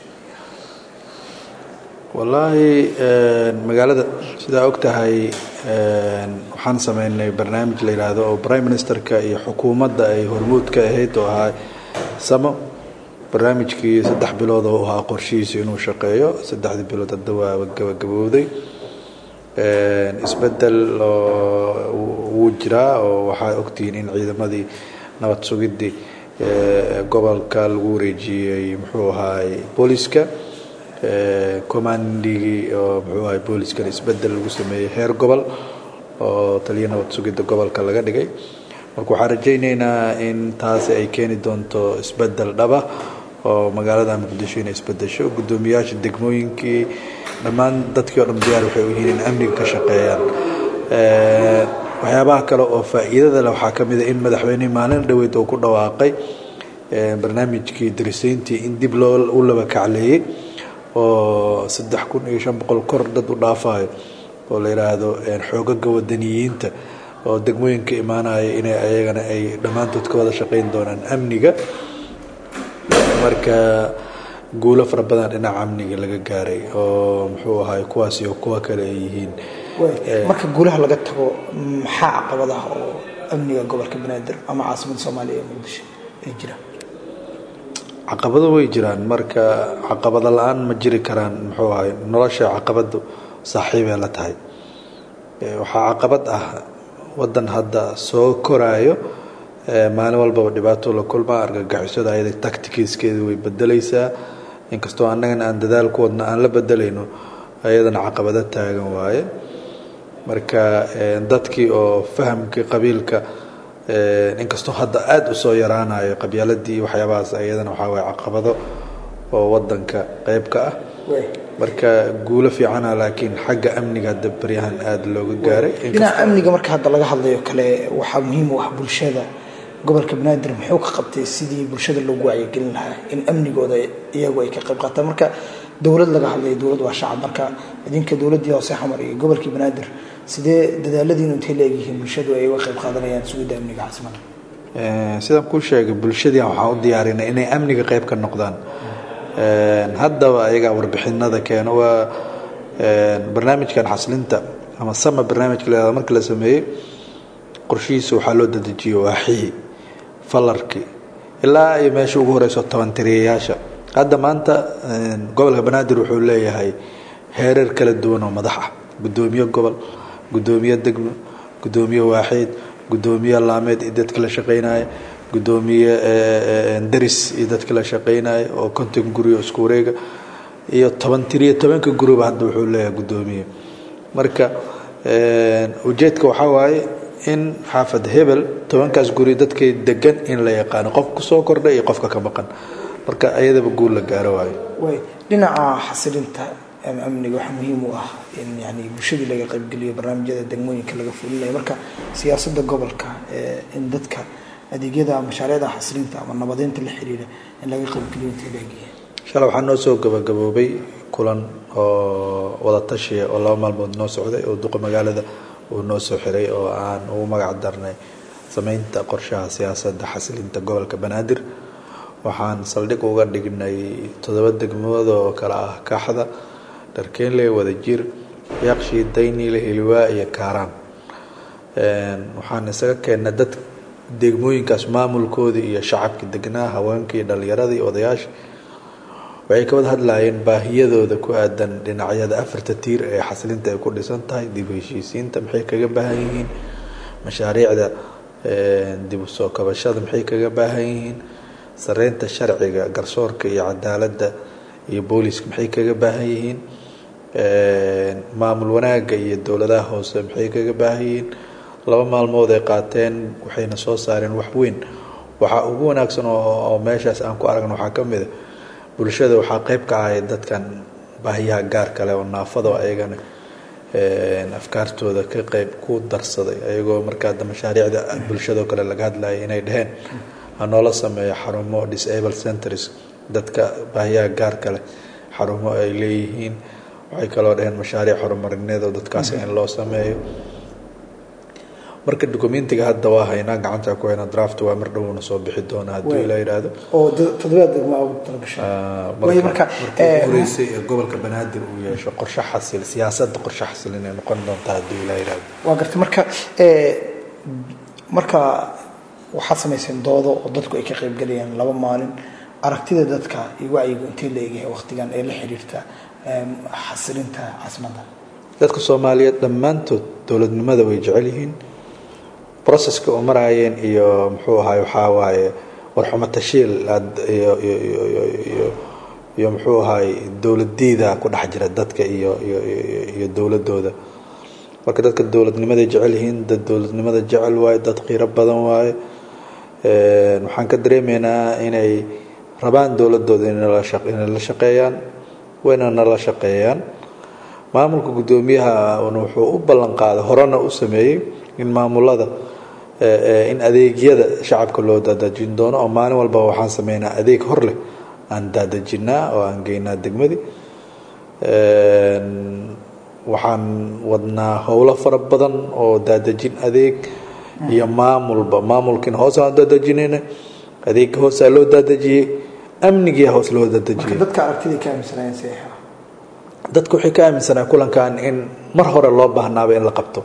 wallaahi magaalada sidaa og tahay waxaan sameynay barnaamij la yidhaahdo oo prime ministerka iyo xukuumadda ay hormuud ka ahayd oo ahaa samo barnaamijkii saddex bilood oo ahaa qorshihiisu inuu shaqeeyo saddexdii bilood hadda waa gabagabowday isbedel wuu jiraa oo waxaa ogtihiin in ciidamadii nabad sugidii gobolka lagu wareejiyey muxuu ahaay booliska commandigii oo muxuu ahay booliskana isbedel lagu sameeyey heer gobol oo taliya nabad sugidda gobolka laga dhigay marka waxaan rajayneynaa in taasi ay keeni doonto isbedel dhaba oo magaalada muqdisho inay isbedesho guddoomiyaasha degmooyinkii dhammaan dadkii o dhan diyaar waxay u yihiin in amniga ka shaqeeyaan waxyaabaha kale oo faa'iidada leh waxaa ka mid a in madaxweynihii maalin dhaweyd uu ku dhawaaqay barnaamijkii darisayntii in dib loo u laba kacleeyey oo saddex kun iyo shan boqol kor dad u dhaafayo oo la yidhaahdo xoogaga wadaniyiinta oo degmooyinka imaanaya inay ayagana ay dhammaantood ka wada shaqeyn doonaan amniga marka guulo fara badan dhinaca amniga laga gaaray oo muxuu ahay kuwaas iyo kuwa kale ay yihiin marka guulaha laga tago maxaa caqabadaha oo amniga gobolka banaadir ama caasimadda soomaaliya ee muqdisho ay jiraan caqabado way jiraan marka caqabado la-aan ma jiri karaan muxuu ahay nolosha caqabadu saaxiibay la tahay waxaa caqabad ah wadan hadda soo koraayo maalin walbaba dhibaato la kulmaa argagixisada ayada tacticskeeda way bedeleysaa inkastoo annagana aan dadaal ku wadno aan la bedelayno ayadana caqabado taagan waaye marka dadkii oo fahamkii qabiilka inkastoo hadda aada usoo yaraanayo qabyaaladii iyo waxyaabahaas ayadana waxaa waye caqabado oo wadanka qeyb ka ah marka guulo fiicana laakiin xagga amniga hadda baryahan aada looga gaaray dhinaca amniga marka hadda laga hadlayo kale waxaa muhiim u ah bulshada gobolka banaadir muxuu ka qabtay sidii bulshada loogu wacyigelin lahaa in amnigooda iyagu ay ka qayb qaataan marka dowlad laga hadlayo dowlad waa shacab marka idinka dowladdii hoose xamar iyo gobolkii banaadir sidee dadaaladiinu intay la egyihiin bulshadu ay uga qayb qaadanayaan sugidda amniga caasimadda sidaan kuu sheegay bulshadii waxaan u diyaarinay inay amniga qayb ka noqdaan haddaba ayagaa warbixinada keeno waa barnaamijkan xaslinta ama sama barnaamijka la marka la sameeyey qorshihiisa waxaa loo dadejiyey waaxihii falarkii ilaa iyo meesha ugu horeyso toban tiriyayaasha hadda maanta gobolka banaadir wuxuu leeyahay heerar kala duwan oo madax ah guddoomiye gobol guddoomiye degmo guddoomiye waaxeed guddoomiye laameed iyo dadka la shaqeynaya guddoomiye daris iyo dadka la shaqeynaya oo konton guri oo isku wareega iyo toban tiriyo tobanka guriba hadda wuxuu leeyahay guddoomiye marka ujeedka waxaa waaye in xaafad hebel tobankaas guri dadkay degan in la yaqaano qof kusoo kordha iyo qofka ka maqan marka ayadaba guul la gaaro waayo way dhinaca xasilinta amniga waxaa muhiim u ah in yani bulshadii laga qaybgeliyo barnaamijyada degmooyinka laga fulinayo marka siyaasadda gobolka in dadka adeegyada mashaariicda xasilinta ama nabadeynta la xiriira in laga qaybgeliyo intay leegyihiin shalay waxaa noo soo gabagaboobay kulan oo wada tashiya oo laba maalmood noo socday oo duqa magaalada uu noo soo xiray oo aan ugu magac darnay sameynta qorshaha siyaasadda xasilinta gobolka banaadir waxaan saldhig uga dhignay toddoba degmood oo kale ah kaaxda dharkeenle wadajir yaaqshii daynile hiliwaa iyo kaaraan waxaan isaga keennay dad degmooyinkaas maamulkoodii iyo shacabkii degnaa haweenkii dhallinyaradii iyo odayaasha waxay ka wada hadlayeen baahiyadooda ku aadan dhinacyada afarta tiir ee xasilinta ay ku dhisan tahay dib heshiisiinta maxay kaga baahan yihiin mashaariicda dib u soo kabashada maxay kaga baahan yihiin sareynta sharciga garsoorka iyo cadaaladda iyo booliiska maxay kaga baahan yihiin maamul wanaagga iyo dowladaha hoose maxay kaga baahan yihiin laba maalmood ay qaateen waxayna soo saareen wax weyn waxaa ugu wanaagsan oo meeshaas aan ku aragno waxaa ka mid a bulshada waxaa qeyb ka ahay dadkan baahiyaha gaar kale oo naafado ayagana afkaartooda ka qeyb ku darsaday ayagoo markaa mashaariicda bulshadoo kale laga hadlayay inay dheheen hanoola sameeyo xarumo disable centers dadka baahiyaha gaar kale xarumo ay leeyihiin waxay kaloo dheheen mashaariic horumarineed oo dadkaas in loo sameeyo marka documentiga hadda waa haynaa gacanta ku hayna draft waa mar dhowna soo bixi doona haddii la yidhaahdo oo toddobaad degmo ugu talagashay way marka markii horeysay ee gobolka banaadir uu yeesho qorshe xasil siyaasadda qorshe xasil inay noqon doonta haddii la yidhaahdo waa gartay marka marka waxaad samayseen doodo oo dadku ay ka qaybgalayaan laba maalin aragtida dadka iyo wacyigu intee la eegyahay waqtigan ee la xiriirta xasilinta caasimadda dadka soomaaliyeed dhammaantood dowladnimada way jecel yihiin processka u maraayeen iyo muxuu ahaay waxaa waaye warxumo tashiil iyo iyo muxuu ahaay dowladdiida ku dhex jira dadka iyo iyo dowladooda marka dadka dowladnimaday jecel yihiin dad dowladnimada jecel waaye dad qiiro badan waaye waxaan ka dareemaynaa inay rabaan dowladooda inay la shaqeeyaan wayna nala shaqeeyaan maamulka guddoomiyaha wuxuu u ballan qaaday horena u sameeyey in maamulada in adeegyada shacabka loo daadajin doono oo maalin walba waxaan sameynaa adeeg hor leh aan daadajinaa oo aan geynaa degmadii waxaan wadnaa howlo fara badan oo daadajin adeeg iyo maamulba maamulkiina hoos aan daadajinayna adeega hoosaa loo daadajiyey amnigiia hoos loo daadajiyey dadka aragtida ka aaminsanayeen si dadku waxay ka aaminsanaa kulankan in mar hore loo baahnaaba in la qabto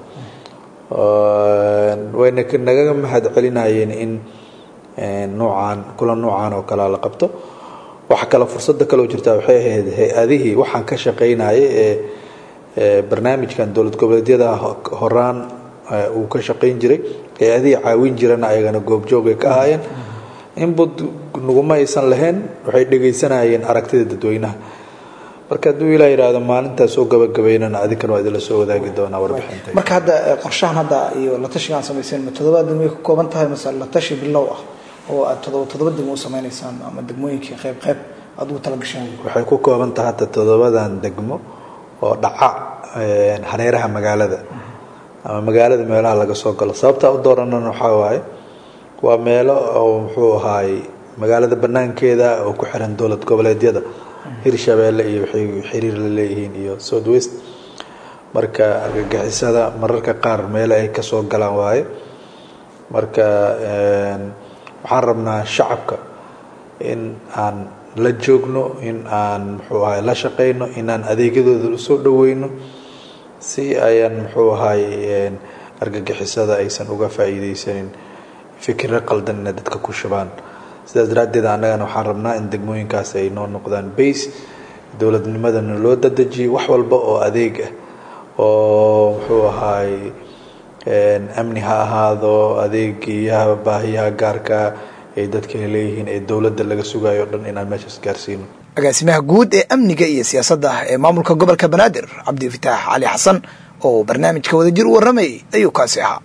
wayna nagaga mahad celinayeen in nuucaan kulan nuucan oo kalea la qabto waxa kale fursada kaleo jirtaa waxay ahayd hay-adihii waxaan ka shaqaynayay ee barnaamijkan dowlad goboleedyada horaan uu ka shaqayn jiray hay-adihii caawin jirana ayagana goobjoogay ka ahaayeen inbud naguma aysan lahayn waxay dhegaysanayeen aragtida dadweynaha marka hadduu ilaa yidhaahdo maalintaas soo gabagabaynana adinkana waa idinla soo wadaagi doonaa warbixinta marka hadda qorshahan hadda iyo la tashigaan samayseen ma toddobaad degmo ka kooban tahay mase la tashi bilow ah oo aad toddoba toddoba degmo u sameynaysaan ama degmooyinkii qayb qayb aad ugu talagasheen waxay ku kooban tahay hadda toddobadan degmo oo dhaca hareeraha magaalada ama magaalada meelaha laga soo galo sababtaa u dooranana waxaa waaye waa meelo oo muxuu ahaay magaalada banaankeeda oo ku xiran dowlad goboleedyada hirshabeelle iyo waxay xiriir la leeyihiin iyo south west marka argagixisada mararka qaar meelo ay kasoo galaan waaye marka waxaan rabnaa shacabka in aan la joogno in aan muxuu ahay la shaqayno in aan adeegyadooda usoo dhaweyno si ayaan muxuu ahay argagixisada aysan uga faa'iideysanin fikiro qaldan inay dadka ku shubaan sidaas daraaddeed annagana waxaan rabnaa in degmooyinkaas ay noo noqdaan base dowladnimadana loo dadejiyo wax walba oo adeeg ah oo muxuu ahaay amni ha ahaado adeegiyaha baahiyaha gaarka ay dadka leeyihiin ee dowladda laga sugayo o dhan inaan meeshaas gaarsiino agaasimaha guud ee amniga iyo siyaasadda ee maamulka gobolka banaadir cabdifataax cali xasan oo barnaamijka wadajir u warramayay ayuu kaasi ahaa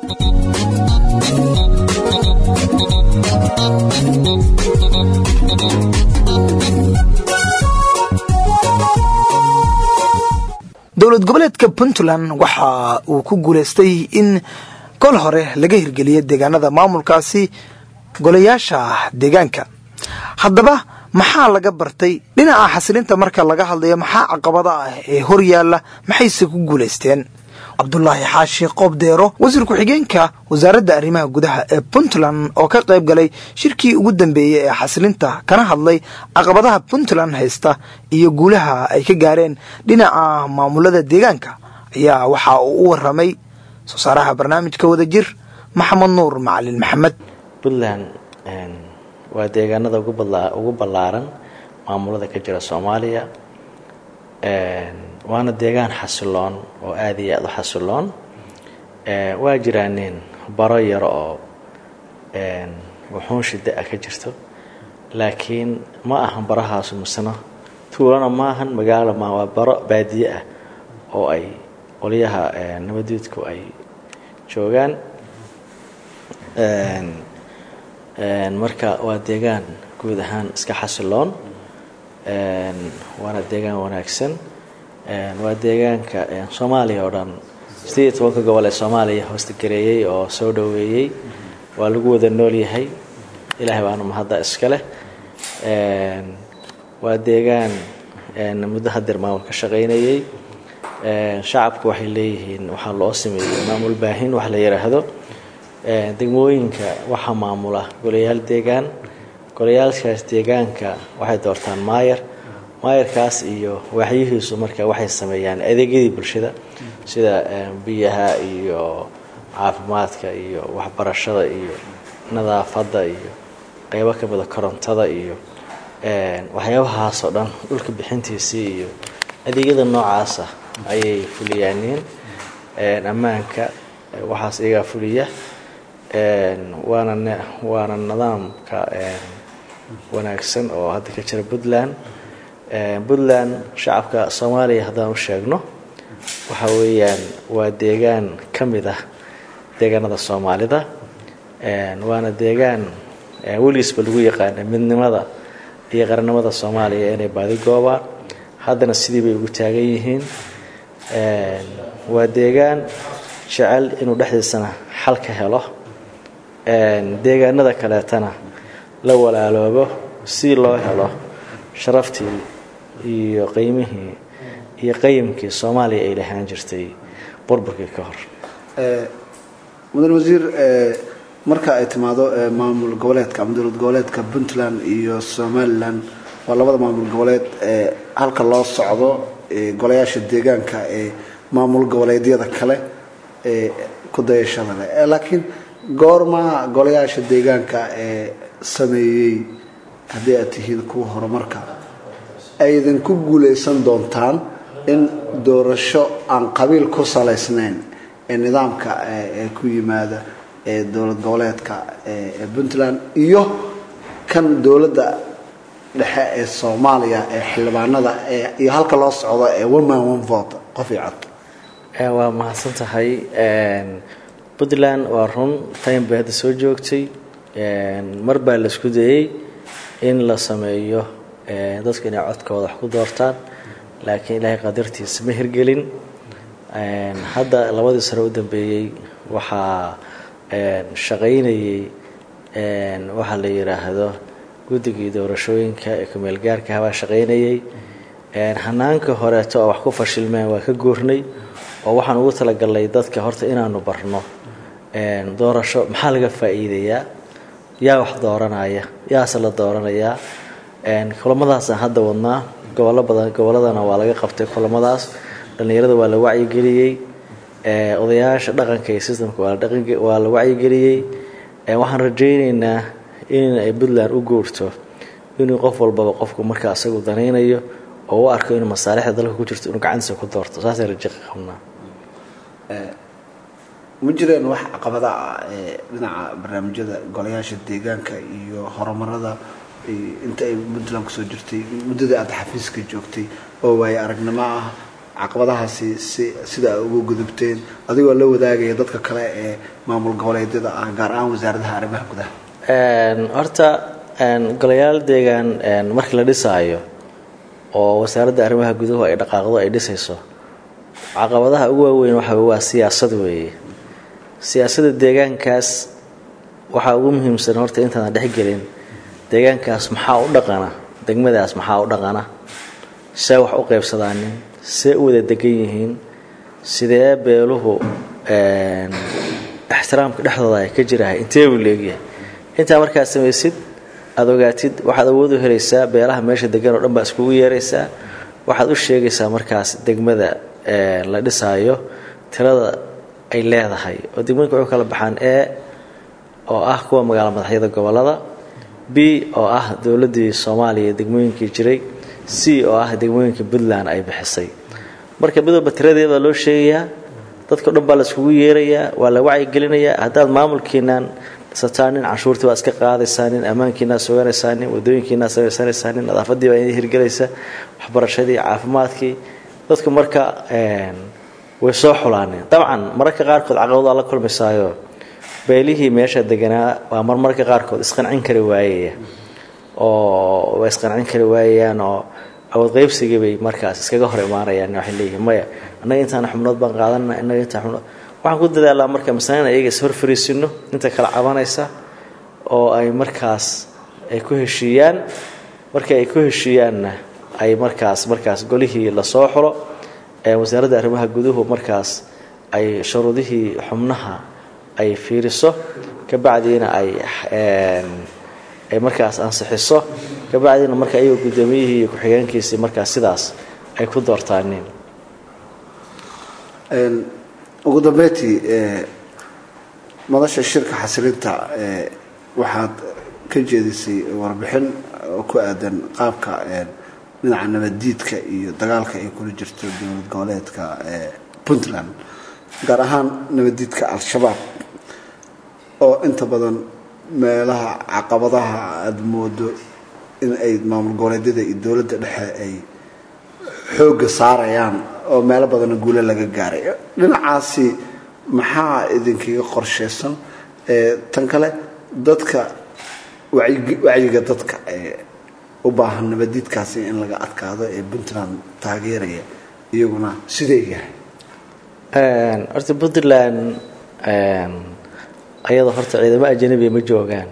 dowlad goboleedka puntland waxa uu ku guulaystay in kol hore laga hirgeliyo deegaanada maamulkaasi golayaasha deegaanka haddaba maxaa laga bartay dhinaca xasilinta marka laga hadlayo maxaa caqabada ah ee hor yaalla maxayse ku guulaysteen cabdulaahi xaashi qoobdeero wasiir ku-xigeenka wasaaradda arrimaha gudaha ee puntland oo ka qayb galay shirkii ugu dambeeyey ee xasilinta kana hadlay caqabadaha puntland haysta iyo guulaha ay ka gaareen dhinaca maamulada deegaanka ayaa waxa uu u waramay soo saaraha barnaamijka wadajir maxamed nuur macalin maxamed puntland waa deegaanada ugu ballaaran maamulada ka jira soomaaliya waana deegaan xasiloon oo aada iyo aada u xasiloon waa jiraanin baro yar oo wuxuun shida a ka jirto laakiin ma ahan barahaasu misna tuulana maahan magaalo ma waa baro baadiye ah oo ay qolyaha nabaduudku ay joogaan marka waa deegaan guud ahaan iska xasiloon waana deegaan wanaagsan waa deegaanka soomaaliya oo dhan sideed iyo tobanka gobol ee soomaaliya hoosta gareeyey oo soo dhoweeyey waa lagu wada nool yahay ilaahay baanu mahadda iska leh waa deegaan muddo hadeer maamul ka shaqaynayey shacabku waxay leeyihiin waxaa loo sameeyey maamul baahin wax la yidhaahdo degmooyinka waxaa maamula golayaal deegaan golayaalkaas deegaanka waxay doortaan maayar maayarkaas iyo waaxyihiisu marka waxay sameeyaan adeegyadii bulshada sida biyaha iyo caafimaadka iyo waxbarashada iyo nadaafadda iyo qeybo ka mida korontada iyo waxyaabahaasoo dhan dhulka bixintiisii iyo adeegyada noocaasa ayay fuliyaaniin ammaanka waxaas iyagaa fuliya waana waana nidaamka wanaagsan oo hadda ka jira puntland puntland shacabka soomaaliya haddaan u sheegno waxa weeyaan waa deegaan ka mid ah deegaanada soomaalida waana deegaan weligiisba lagu yaqaana midnimada iyo qarannimada soomaaliya inay baadi goobaan haddana sidii bay ugu taagan yihiin waa deegaan jecel inuu dhexdiisana xal ka helo deegaanada kaleetana la walaaloobo si loo helo sharaftii iyo qiimihii iyo qayimkii soomaaliya ay lahaan jirtay burburkii ka hor mudan wasiir marka ay timaado maamul goboleedka ama dowlad goboleedka puntland iyo somalilan waa labada maamul goboleed ee halka loo socdo golayaasha deegaanka ee maamul goboleedyada kale ee ku dayashada leh laakiin goorma golayaasha deegaanka ee sameeyey haddii aad tihiin kuwa horumarka aydan ku guulaysan doontaan in doorasho aan qabiil ku salaysnayn ee nidaamka ee ku yimaada ee dowlad goboleedka ee puntland iyo kan dowladda dhexe ee soomaaliya ee xildhibaanada iyo halka loo socdo ee one man one vote qof iyo cod waa mahadsan tahay puntland waa run time bay hadda soo joogtay mar baa la isku dayey in la sameeyo dadku inay codkooda wax ku doortaan laakiin ilaahay qadartiisa ma hirgelin hadda labadii sano u dambeeyey waxaa shaqaynayey waxaa la yidhaahdo guddigii doorashooyinka ee kumeelgaarka habaa shaqaynayey hanaanka horeeto oo wax ku fashilmeen waa ka goornay oo waxaan ugu talagalnay dadka horta inaanu barno doorasho maxaa laga faa'iidayaa yaa wax dooranaya yaase la dooranayaa kulamadaasaan hadda wadnaa gobollo badan gobolladana waa laga qabtay kulamadaas dhallinyarada waa la wacyigeliyey odayaasha dhaqanka iyo systemka waa la wacyigeliyey waxaan rajaynaynaa in ay puntland u guurto inuu qof walbaba qofku markaa isagu danaynayo oo u arko inuu masaalixda dalka ku jirto inuu gacantiisa ku doorto saasay rajo qabnaa ma jireen wax caqabada ah ee dhinaca barnaamijyada golayaasha deegaanka iyo horumarada inta ay puntland kusoo jirtay muddadii aada xafiiska joogtay oo waaye aragnimo ah caqabadahaasi si sida ay uga gudubteen adigoo la wadaagaya dadka kale ee maamul goboleedyada ah gaar ahaan wasaaradaha arrimaha gudaha horta golayaal deegaan markii la dhisaayo oo wasaaradda arrimaha guduhu ay dhaqaaqdo ay dhisayso caqabadaha ugu waaweyn waxa waa siyaasad weeye siyaasadda deegaankaas waxaa ugu muhiimsan horta intaadan dhexgelin deegaankaas maxaa u dhaqana degmadaas maxaa u dhaqana see wax u qaybsadaanin see u wada degan yihiin sidee beeluhu ixtiraamka dhexdooda ay ka jirahay intee buu leegyahay intaa markaad samaysid aada ogaatid waxaad awood u helaysaa beelaha meesha degan oo dhan baa iskugu yeeraysaa waxaad u sheegaysaa markaas degmada la dhisaayo tirada ay leedahay oo degmooyinka waxu kala baxaan e oo ah kuwa magaalo madaxyada gobolada b oo ah dowladdii soomaaliya degmooyinkii jiray c oo ah degmooyinka puntland ay bixisay marka midooba tiradeed baa loo sheegayaa dadka dhan baa la iskugu yeerayaa waa la wacyigelinayaa haddaad maamulkiinaan dhisataan nin canshuurtii baa iska qaadaysaa nin ammaankiinaa suganaysaa nin wadooyinkiinaa samaysanaysaa nin nadaafadii baa idin hirgelaysa waxbarashadii caafimaadkii dadku marka way soo xulaaneen dabcan mararka qaarkood caqabadaa la kulmaysaayo beelihii meesha deganaa waa marmarka qaarkood isqancin kari waayaya oo way isqancin kari waayayaan oo awood qaybsigii bay markaas iskaga hor imaanayaan waxay leeyihiin maya annaga intaan xubnood baan qaadana innaga intaan xubnood waxaan ku dadaalaa marka masalana iyaga is hor fariisino inta kala cabanaysa oo ay markaas ay ku heshiiyaan markii ay ku heshiiyaanna ay markaas markaas golihii lasoo xulo wasaaradda arrimaha guduhu markaas ay shuruudihii xubnaha ay fiiriso kabacdiina ay ay markaas ansixiso kabacdiina marka iyagoo guddoomiyihii iyo ku-xigeenkiisii markaas sidaas ay ku doortaaneen ugu dambeyntii madasha shirka xasilinta waxaad ka jeedisay warbixin oo ku aadan qaabka dhinaca nabaddiidka iyo dagaalka ay kula jirto dowlad goboleedka puntland gaar ahaan nabaddiidka al-shabaab oo inta badan meelaha caqabadaha aada moodo in ay maamul goboleedyada iyo dowladda dhexe ay xoogga saarayaan oo meelo badanna guule laga gaaray dhinacaasi maxaa idinkaga qorsheysan tan kale dadka wacyiga dadka u baahan nabadiidkaasi in laga adkaado ee puntland taageeraya iyaguna sidee yahay horta puntland ayada horta ciidamo ajanabiya ma joogaan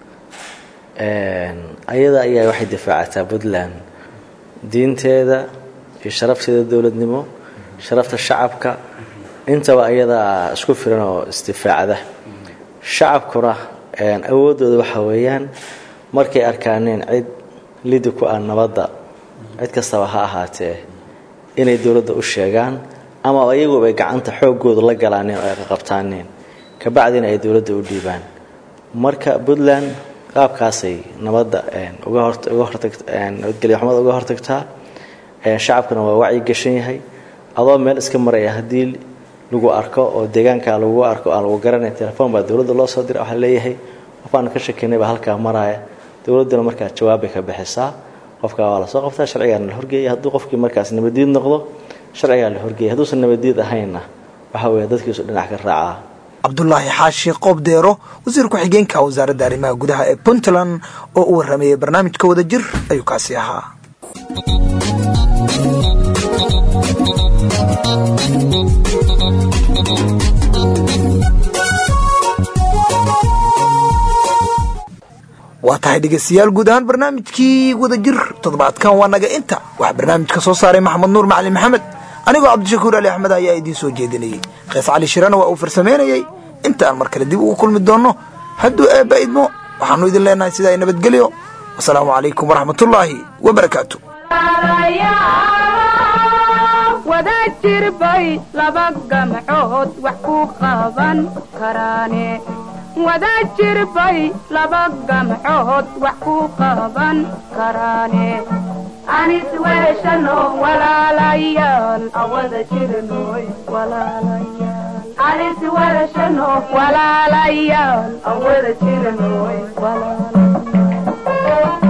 ayada ayaa waxay difaacataa puntland diinteeda iyo sharafteeda dowladnimo sharafta shacabka intaba ayadaa isku filan oo isdifaacda shacabkuna awooddooda waxa weeyaan markay arkaaneen cid lidi ku ah nabadda cid kastaba ha ahaatee inay dowladda u sheegaan ama ayaguba ay gacanta xooggooda la galaaneen oo ay qaqabtaaneen kabacdina ay dowladda u dhiibaan marka puntland qaabkaasay nabadda uga hornabadgelya xumada uga hortagtaa shacabkuna waa wacyi gashan yahay adoo meel iska maraya haddii lagu arko oo deegaanka lagu arko aan lagu garanay telefoon baa dowladda loo soo dira waxaa leeyahay qofaan ka shakinay baa halkaa maraya dowladduna markaa jawaabbay ka bixisaa qofkaa waa lasoo qabtaa sharcigaana la horgeeya hadduu qofkii markaas nabadiid noqdo sharcigaa la horgeeya hadduusan nabadiid ahaynna waxa weeye dadkiisu dhinac ka raacaa cabdulaahi xaashi qoobdeero wasiir ku-xigeenka wasaaradda arrimaha gudaha ee puntland oo u warrameeyey barnaamijka wada jir ayuu kaasi ahaa waa tahay dhegeystayaal guud ahaan barnaamijkii wada jir toddobaadkan waa naga inta waxaa barnaamijka soo saaray maxamed nuur macalin maxamed anigoo cabdishakuur ali axmed ayaa idiin soo jeedinayey kees cali shirana waa uu farsamaynayey inta aan mar kale dib ugu kulmi doonno hadduu eebba idmo waxaannu idin leenahay sidaa nabadgelyo wasalaamu calaykum waraxmatullaahi wabarakaatu wada jirbay laba gamcood wax ku qaban karaane wada jirbay laba gamcood wax ku qaban karaane anis weeshano walaalayaal awada jirnoy walaalayaal anis weeshano walaalayaal awada jirnoy walaalayaal